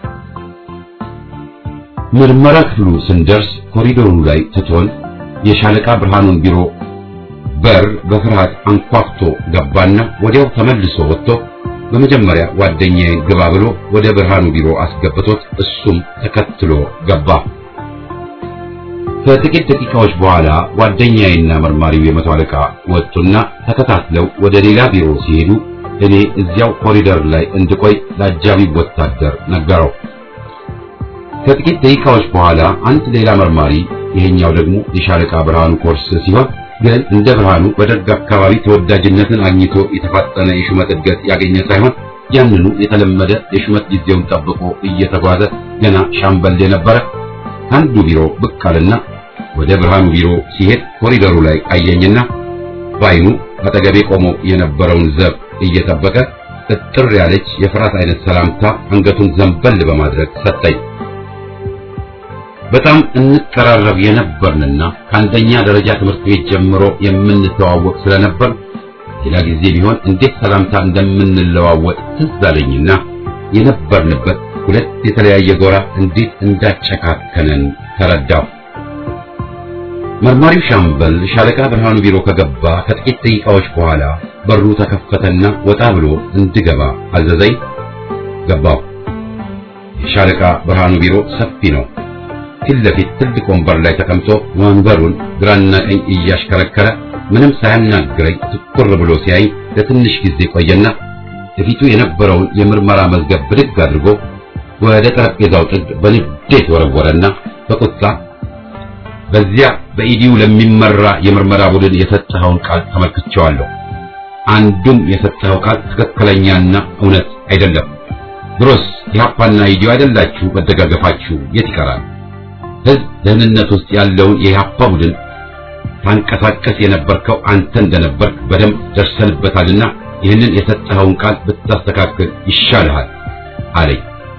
ምርመራ ክፍሉ ስንደርስ ኮሪዶሩ ላይ ትቶን የሻለቃ ብርሃኑን ቢሮ በር በፍርሃት አንኳኩቶ ገባና ወዲያው ተመልሶ ወጥቶ በመጀመሪያ ጓደኛዬን ግባ ብሎ ወደ ብርሃኑ ቢሮ አስገብቶት እሱም ተከትሎ ገባ። ከጥቂት ደቂቃዎች በኋላ ጓደኛዬና መርማሪው የመቶ አለቃ ወጡና ተከታትለው ወደ ሌላ ቢሮ ሲሄዱ እኔ እዚያው ኮሪደር ላይ እንድቆይ ለአጃቢ ወታደር ነገረው። ከጥቂት ደቂቃዎች በኋላ አንድ ሌላ መርማሪ ይሄኛው ደግሞ የሻለቃ ብርሃኑ ኮርስ ሲሆን ግን እንደ ብርሃኑ በደርግ አካባቢ ተወዳጅነትን አግኝቶ የተፋጠነ የሹመት እድገት ያገኘ ሳይሆን ያንኑ የተለመደ የሹመት ጊዜውን ጠብቆ እየተጓዘ ገና ሻምበል የነበረ አንዱ ቢሮ ብቅ አለና ወደ ብርሃኑ ቢሮ ሲሄድ ኮሪደሩ ላይ አየኝና በዓይኑ አጠገቤ ቆሞ የነበረውን ዘብ እየጠበቀ ጥጥር ያለች የፍርሃት አይነት ሰላምታ አንገቱን ዘንበል በማድረግ ሰጠኝ። በጣም እንቀራረብ የነበርንና ከአንደኛ ደረጃ ትምህርት ቤት ጀምሮ የምንተዋወቅ ስለነበር ሌላ ጊዜ ቢሆን እንዴት ሰላምታ እንደምንለዋወጥ ትዝ አለኝና የነበርንበት ሁለት የተለያየ ጎራ እንዴት እንዳጨካከነን ተረዳሁ። መርማሪው ሻምበል ሻለቃ ብርሃኑ ቢሮ ከገባ ከጥቂት ደቂቃዎች በኋላ በሩ ተከፈተና ወጣ ብሎ እንድገባ አዘዘኝ። ገባሁ። የሻለቃ ብርሃኑ ቢሮ ሰፊ ነው። ፊት ለፊት ትልቅ ወንበር ላይ ተቀምጦ ወንበሩን ግራና ቀኝ እያሽከረከረ ምንም ሳያናግረኝ ትኩር ብሎ ሲያይ ለትንሽ ጊዜ ቆየና በፊቱ የነበረውን የምርመራ መዝገብ ብድግ አድርጎ ወደ ጠረጴዛው ጥግ በንዴት ወረወረና በቁጣ በዚያ በኢዲዩ ለሚመራ የምርመራ ቡድን የሰጠኸውን ቃል ተመልክቼዋለሁ። አንዱም የሰጠኸው ቃል ትክክለኛና እውነት አይደለም። ድሮስ ኢህአፓና ኢዲዩ አይደላችሁ መደጋገፋችሁ የት ይቀራል? ህዝብ ደህንነት ውስጥ ያለውን የኢህአፓ ቡድን ታንቀሳቀስ የነበርከው አንተ እንደነበርክ በደንብ ደርሰንበታልና ይህንን የሰጠኸውን ቃል ብታስተካክል ይሻልሃል አለኝ።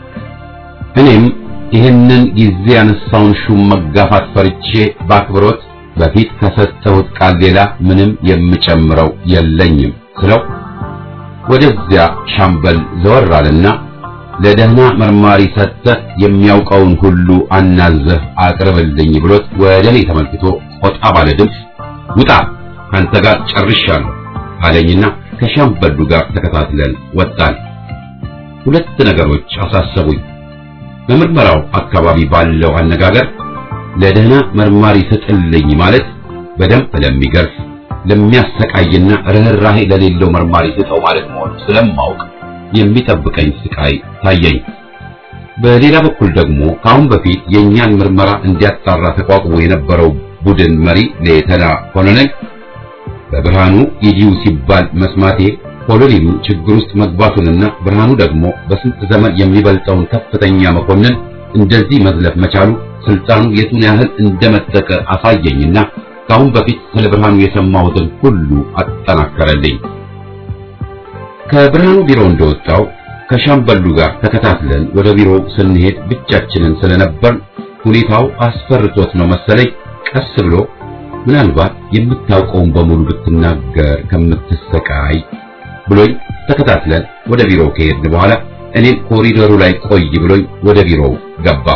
እኔም ይህንን ጊዜ ያነሳውን ሹም መጋፋት ፈርቼ በአክብሮት በፊት ከሰጠሁት ቃል ሌላ ምንም የምጨምረው የለኝም ስለው ወደዚያ ሻምበል ዘወር አለና ለደህና መርማሪ ሰጥተህ የሚያውቀውን ሁሉ አናዘህ አቅርብልኝ ብሎት ወደ እኔ ተመልክቶ ቆጣ ባለ ድምፅ ውጣ ካንተ ጋር ጨርሻለሁ አለኝና ከሻምበሉ ጋር ተከታትለን ወጣን። ሁለት ነገሮች አሳሰቡኝ። በምርመራው አካባቢ ባለው አነጋገር ለደህና መርማሪ ስጥልኝ ማለት በደንብ ለሚገርፍ ለሚያሰቃይና ርህራሄ ለሌለው መርማሪ ስጠው ማለት መሆኑ ስለማውቅ የሚጠብቀኝ ስቃይ ታየኝ። በሌላ በኩል ደግሞ ከአሁን በፊት የእኛን ምርመራ እንዲያጣራ ተቋቁሞ የነበረው ቡድን መሪ ሌተና ኮሎኔል በብርሃኑ ኢዲዩ ሲባል መስማቴ ኮሎኔሉ ችግር ውስጥ መግባቱንና ብርሃኑ ደግሞ በስንት ዘመን የሚበልጠውን ከፍተኛ መኮንን እንደዚህ መዝለፍ መቻሉ ስልጣኑ የቱን ያህል እንደመጠቀ አሳየኝና ከአሁን በፊት ስለ ብርሃኑ የሰማሁትን ሁሉ አጠናከረልኝ። ከብርሃኑ ቢሮ እንደወጣው ከሻምበሉ ጋር ተከታትለን ወደ ቢሮው ስንሄድ ብቻችንን ስለነበር ሁኔታው አስፈርቶት ነው መሰለኝ ቀስ ብሎ ምናልባት የምታውቀውን በሙሉ ብትናገር ከምትሰቃይ ብሎኝ ተከታትለን ወደ ቢሮው ከሄድን በኋላ እኔም ኮሪደሩ ላይ ቆይ ብሎኝ ወደ ቢሮው ገባ።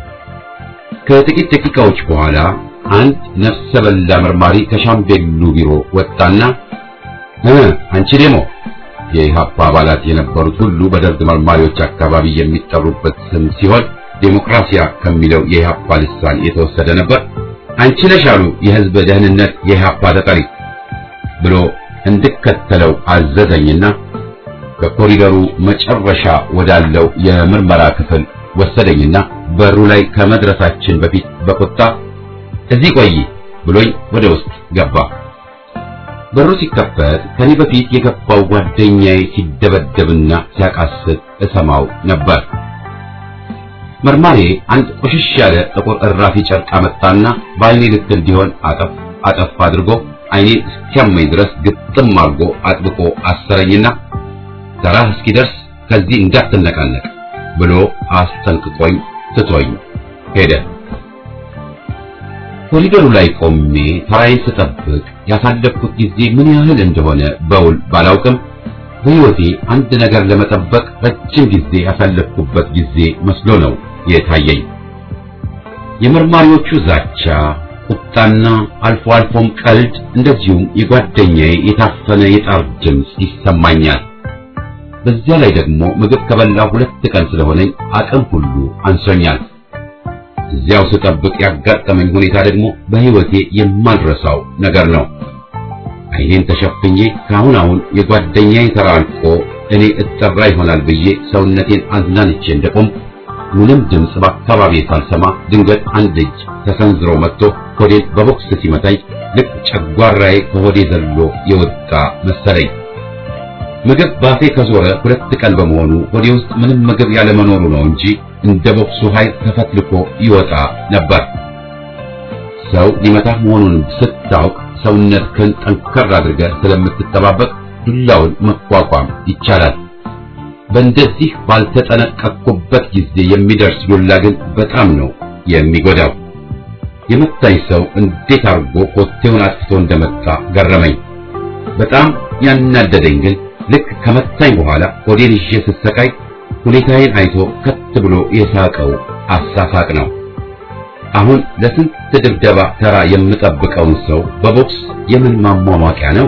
ከጥቂት ደቂቃዎች በኋላ አንድ ነፍሰ በላ መርማሪ ከሻምቤሉ ቢሮ ወጣና እ አንቺ ዴሞ የኢሃፓ አባላት የነበሩት ሁሉ በደርግ መርማሪዎች አካባቢ የሚጠሩበት ስም ሲሆን ዴሞክራሲያ ከሚለው የኢሃፓ ልሳን የተወሰደ ነበር። አንቺ ነሽ አሉ የህዝብ ደህንነት የኢሃፓ ተጠሪ ብሎ እንድከተለው አዘዘኝና ከኮሪደሩ መጨረሻ ወዳለው የምርመራ ክፍል ወሰደኝና በሩ ላይ ከመድረሳችን በፊት በቁጣ እዚህ ቆይ ብሎኝ ወደ ውስጥ ገባ። በሩ ሲከፈት ከኔ በፊት የገባው ጓደኛዬ ሲደበደብና ሲያቃስት እሰማው ነበር። መርማሪ አንድ ቆሽሽ ያለ ጥቁር እራፊ ጨርቅ አመጣና በአይኔ ልክ እንዲሆን አጠፍ አጠፍ አድርጎ አይኔን እስኪያመኝ ድረስ ግጥም አድርጎ አጥብቆ አሰረኝና ተራህ እስኪደርስ ከዚህ እንዳትነቃነቅ ብሎ አስጠንቅቆኝ ትቶኝ ሄደ። ኮሪደሩ ላይ ቆሜ ተራዬን ስጠብቅ ያሳለፍኩት ጊዜ ምን ያህል እንደሆነ በውል ባላውቅም በሕይወቴ አንድ ነገር ለመጠበቅ ረጅም ጊዜ ያሳለፍኩበት ጊዜ መስሎ ነው የታየኝ። የመርማሪዎቹ ዛቻ፣ ቁጣና አልፎ አልፎም ቀልድ እንደዚሁም የጓደኛዬ የታፈነ የጣር ድምፅ ይሰማኛል። በዚያ ላይ ደግሞ ምግብ ከበላሁ ሁለት ቀን ስለሆነኝ አቅም ሁሉ አንሶኛል። እዚያው ስጠብቅ ያጋጠመኝ ሁኔታ ደግሞ በሕይወቴ የማልረሳው ነገር ነው። አይኔን ተሸፍኜ ካሁን አሁን የጓደኛዬ ተራ አልቆ እኔ እጠራ ይሆናል ብዬ ሰውነቴን አዝናንቼ እንደቆም ምንም ድምፅ በአካባቢ ሳልሰማ ድንገት አንድ እጅ ተሰንዝሮ መጥቶ ሆዴን በቦክስ ሲመታኝ ልክ ጨጓራዬ ከሆዴ ዘሎ የወጣ መሰለኝ። ምግብ ባፌ ከዞረ ሁለት ቀን በመሆኑ ሆዴ ውስጥ ምንም ምግብ ያለመኖሩ ነው እንጂ እንደ ቦክሱ ኃይል ተፈትልኮ ይወጣ ነበር። ሰው ሊመታህ መሆኑን ስታውቅ ሰውነትህን ጠንከር አድርገህ ስለምትጠባበቅ ዱላውን መቋቋም ይቻላል። በእንደዚህ ባልተጠነቀቅኩበት ጊዜ የሚደርስ ዱላ ግን በጣም ነው የሚጎዳው። የመታኝ ሰው እንዴት አድርጎ ኮቴውን አጥፍቶ እንደመጣ ገረመኝ። በጣም ያናደደኝ ግን ልክ ከመታኝ በኋላ ሆዴን ይዤ ስሰቃይ ሁኔታዬን አይቶ ከት ብሎ የሳቀው አሳሳቅ ነው። አሁን ለስንት ድብደባ ተራ የምጠብቀውን ሰው በቦክስ የምን ማሟሟቂያ ነው?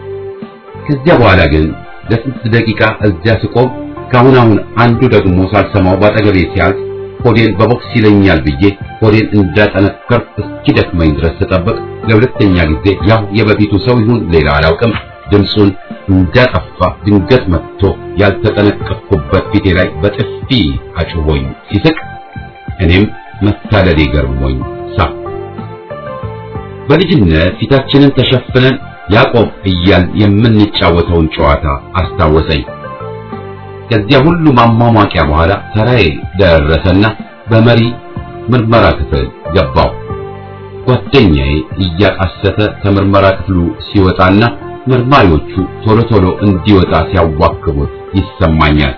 ከዚያ በኋላ ግን ለስንት ደቂቃ እዚያ ስቆም ካሁን አሁን አንዱ ደግሞ ሳልሰማው ባጠገቤ ሲያልፍ ሆዴን በቦክስ ይለኛል ብዬ ሆዴን እንዳጠነከር እስኪደክመኝ ድረስ ስጠብቅ ለሁለተኛ ጊዜ ያው የበፊቱ ሰው ይሁን ሌላ አላውቅም ድምፁን እንዳጠፋ ድንገት መጥቶ ያልተጠነቀቅኩበት ፊቴ ላይ በጥፊ አጭሆኝ ሲስቅ እኔም መታለሌ ገርሞኝ ሳቅ። በልጅነት ፊታችንን ተሸፍነን ያዕቆብ እያልን የምንጫወተውን ጨዋታ አስታወሰኝ። ከዚያ ሁሉ ማሟሟቂያ በኋላ ተራዬ ደረሰና በመሪ ምርመራ ክፍል ገባው። ጓደኛዬ እያቃሰተ ከምርመራ ክፍሉ ሲወጣና መርማሪዎቹ ቶሎ ቶሎ እንዲወጣ ሲያዋክቡት ይሰማኛል።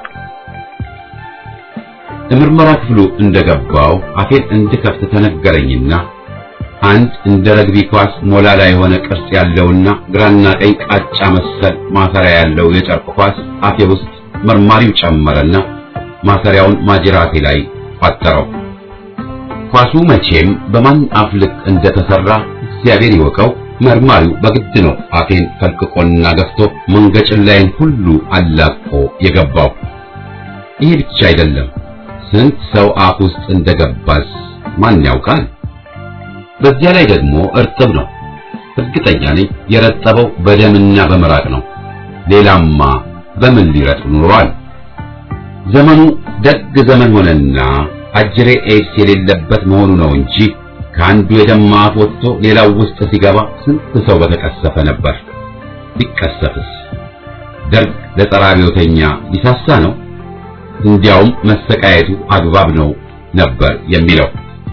ለምርመራ ክፍሉ እንደገባው አፌን እንድከፍት ተነገረኝና አንድ እንደ ረግቢ ኳስ ሞላላ የሆነ ቅርጽ ያለውና ግራና ቀኝ ቃጫ መሰል ማሰሪያ ያለው የጨርቅ ኳስ አፌ ውስጥ መርማሪው ጨመረና ማሰሪያውን ማጅራቴ ላይ ቋጠረው። ኳሱ መቼም በማን አፍ ልክ እንደተሰራ እግዚአብሔር ይወቀው። መርማሪው በግድ ነው አፌን ፈልቅቆና ገፍቶ መንገጭን ላይን ሁሉ አላቆ የገባው። ይህ ብቻ አይደለም፣ ስንት ሰው አፍ ውስጥ እንደገባስ ማን ያውቃል? በዚያ ላይ ደግሞ እርጥብ ነው። እርግጠኛ ነኝ የረጠበው በደምና በመራቅ ነው። ሌላማ በምን ሊረጥብ ኑሯል? ዘመኑ ደግ ዘመን ሆነና አጅሬ ኤድስ የሌለበት መሆኑ ነው እንጂ ከአንዱ የደማ አፍ ወጥቶ ሌላው ውስጥ ሲገባ ስንት ሰው በተቀሰፈ ነበር። ቢቀሰፍስ ደርግ ለጸረ አብዮተኛ ሊሳሳ ነው? እንዲያውም መሰቃየቱ አግባብ ነው ነበር የሚለው።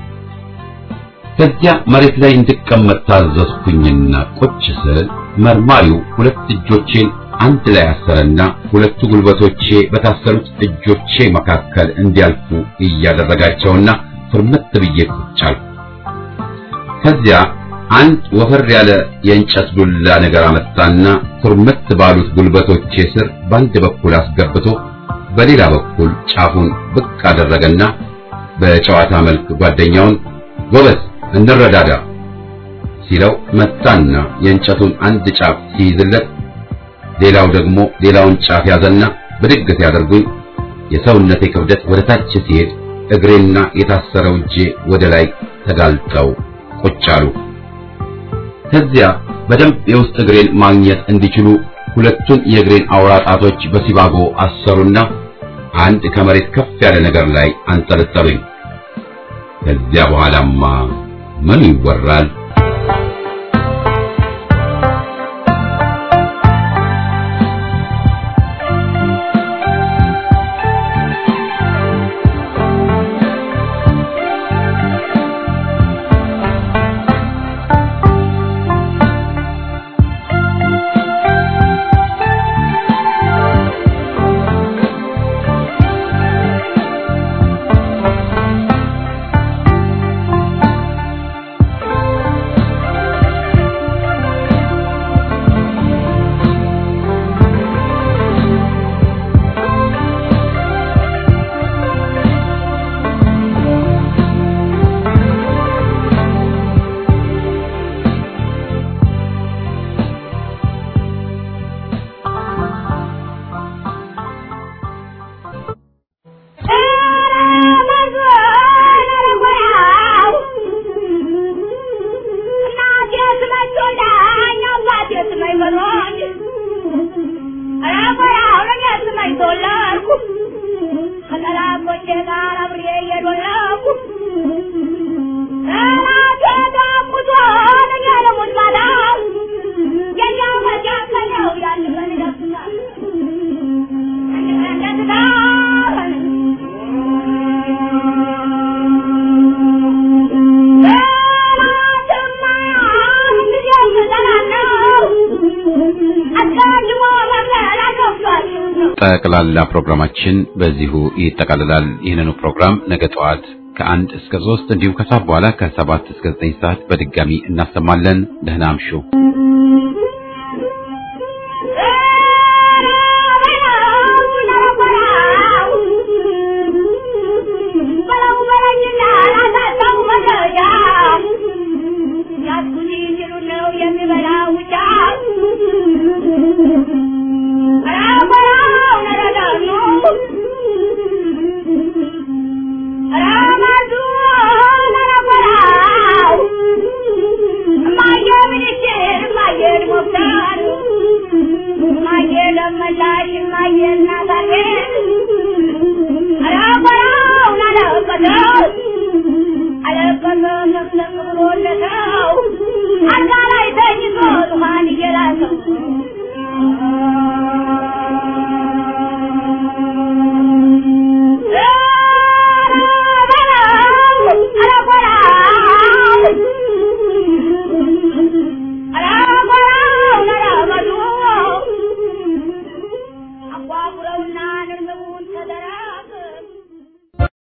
ከዚያ መሬት ላይ እንድቀመጥ ታዘዝኩኝና ቁጭ ስል መርማሪው ሁለት እጆቼን አንድ ላይ አሰረና ሁለቱ ጉልበቶቼ በታሰሩት እጆቼ መካከል እንዲያልፉ እያደረጋቸውና ፍርምት ብዬ ቁጭ አልኩ። ከዚያ አንድ ወፈር ያለ የእንጨት ዱላ ነገር አመጣና ፍርምት ባሉት ጉልበቶቼ ስር በአንድ በኩል አስገብቶ በሌላ በኩል ጫፉን ብቅ አደረገና በጨዋታ መልክ ጓደኛውን ጎበዝ እንረዳዳ ሲለው መጣና የእንጨቱን አንድ ጫፍ ሲይዝለት ሌላው ደግሞ ሌላውን ጫፍ ያዘና ብድግ ሲያደርጉኝ የሰውነቴ ክብደት ወደ ታች ሲሄድ እግሬና የታሰረው እጄ ወደ ላይ ተጋልጠው ቁጭ አሉ። ከዚያ በደንብ የውስጥ እግሬን ማግኘት እንዲችሉ ሁለቱን የእግሬን አውራ ጣቶች በሲባጎ አሰሩና አንድ ከመሬት ከፍ ያለ ነገር ላይ አንጠለጠሉኝ። ከዚያ በኋላማ ምን ይወራል? ጠቅላላ ፕሮግራማችን በዚሁ ይጠቃልላል። ይህንኑ ፕሮግራም ነገ ጠዋት ከአንድ እስከ ሶስት እንዲሁም ከሰዓት በኋላ ከሰባት እስከ ዘጠኝ ሰዓት በድጋሚ እናሰማለን። ደህና አምሹ።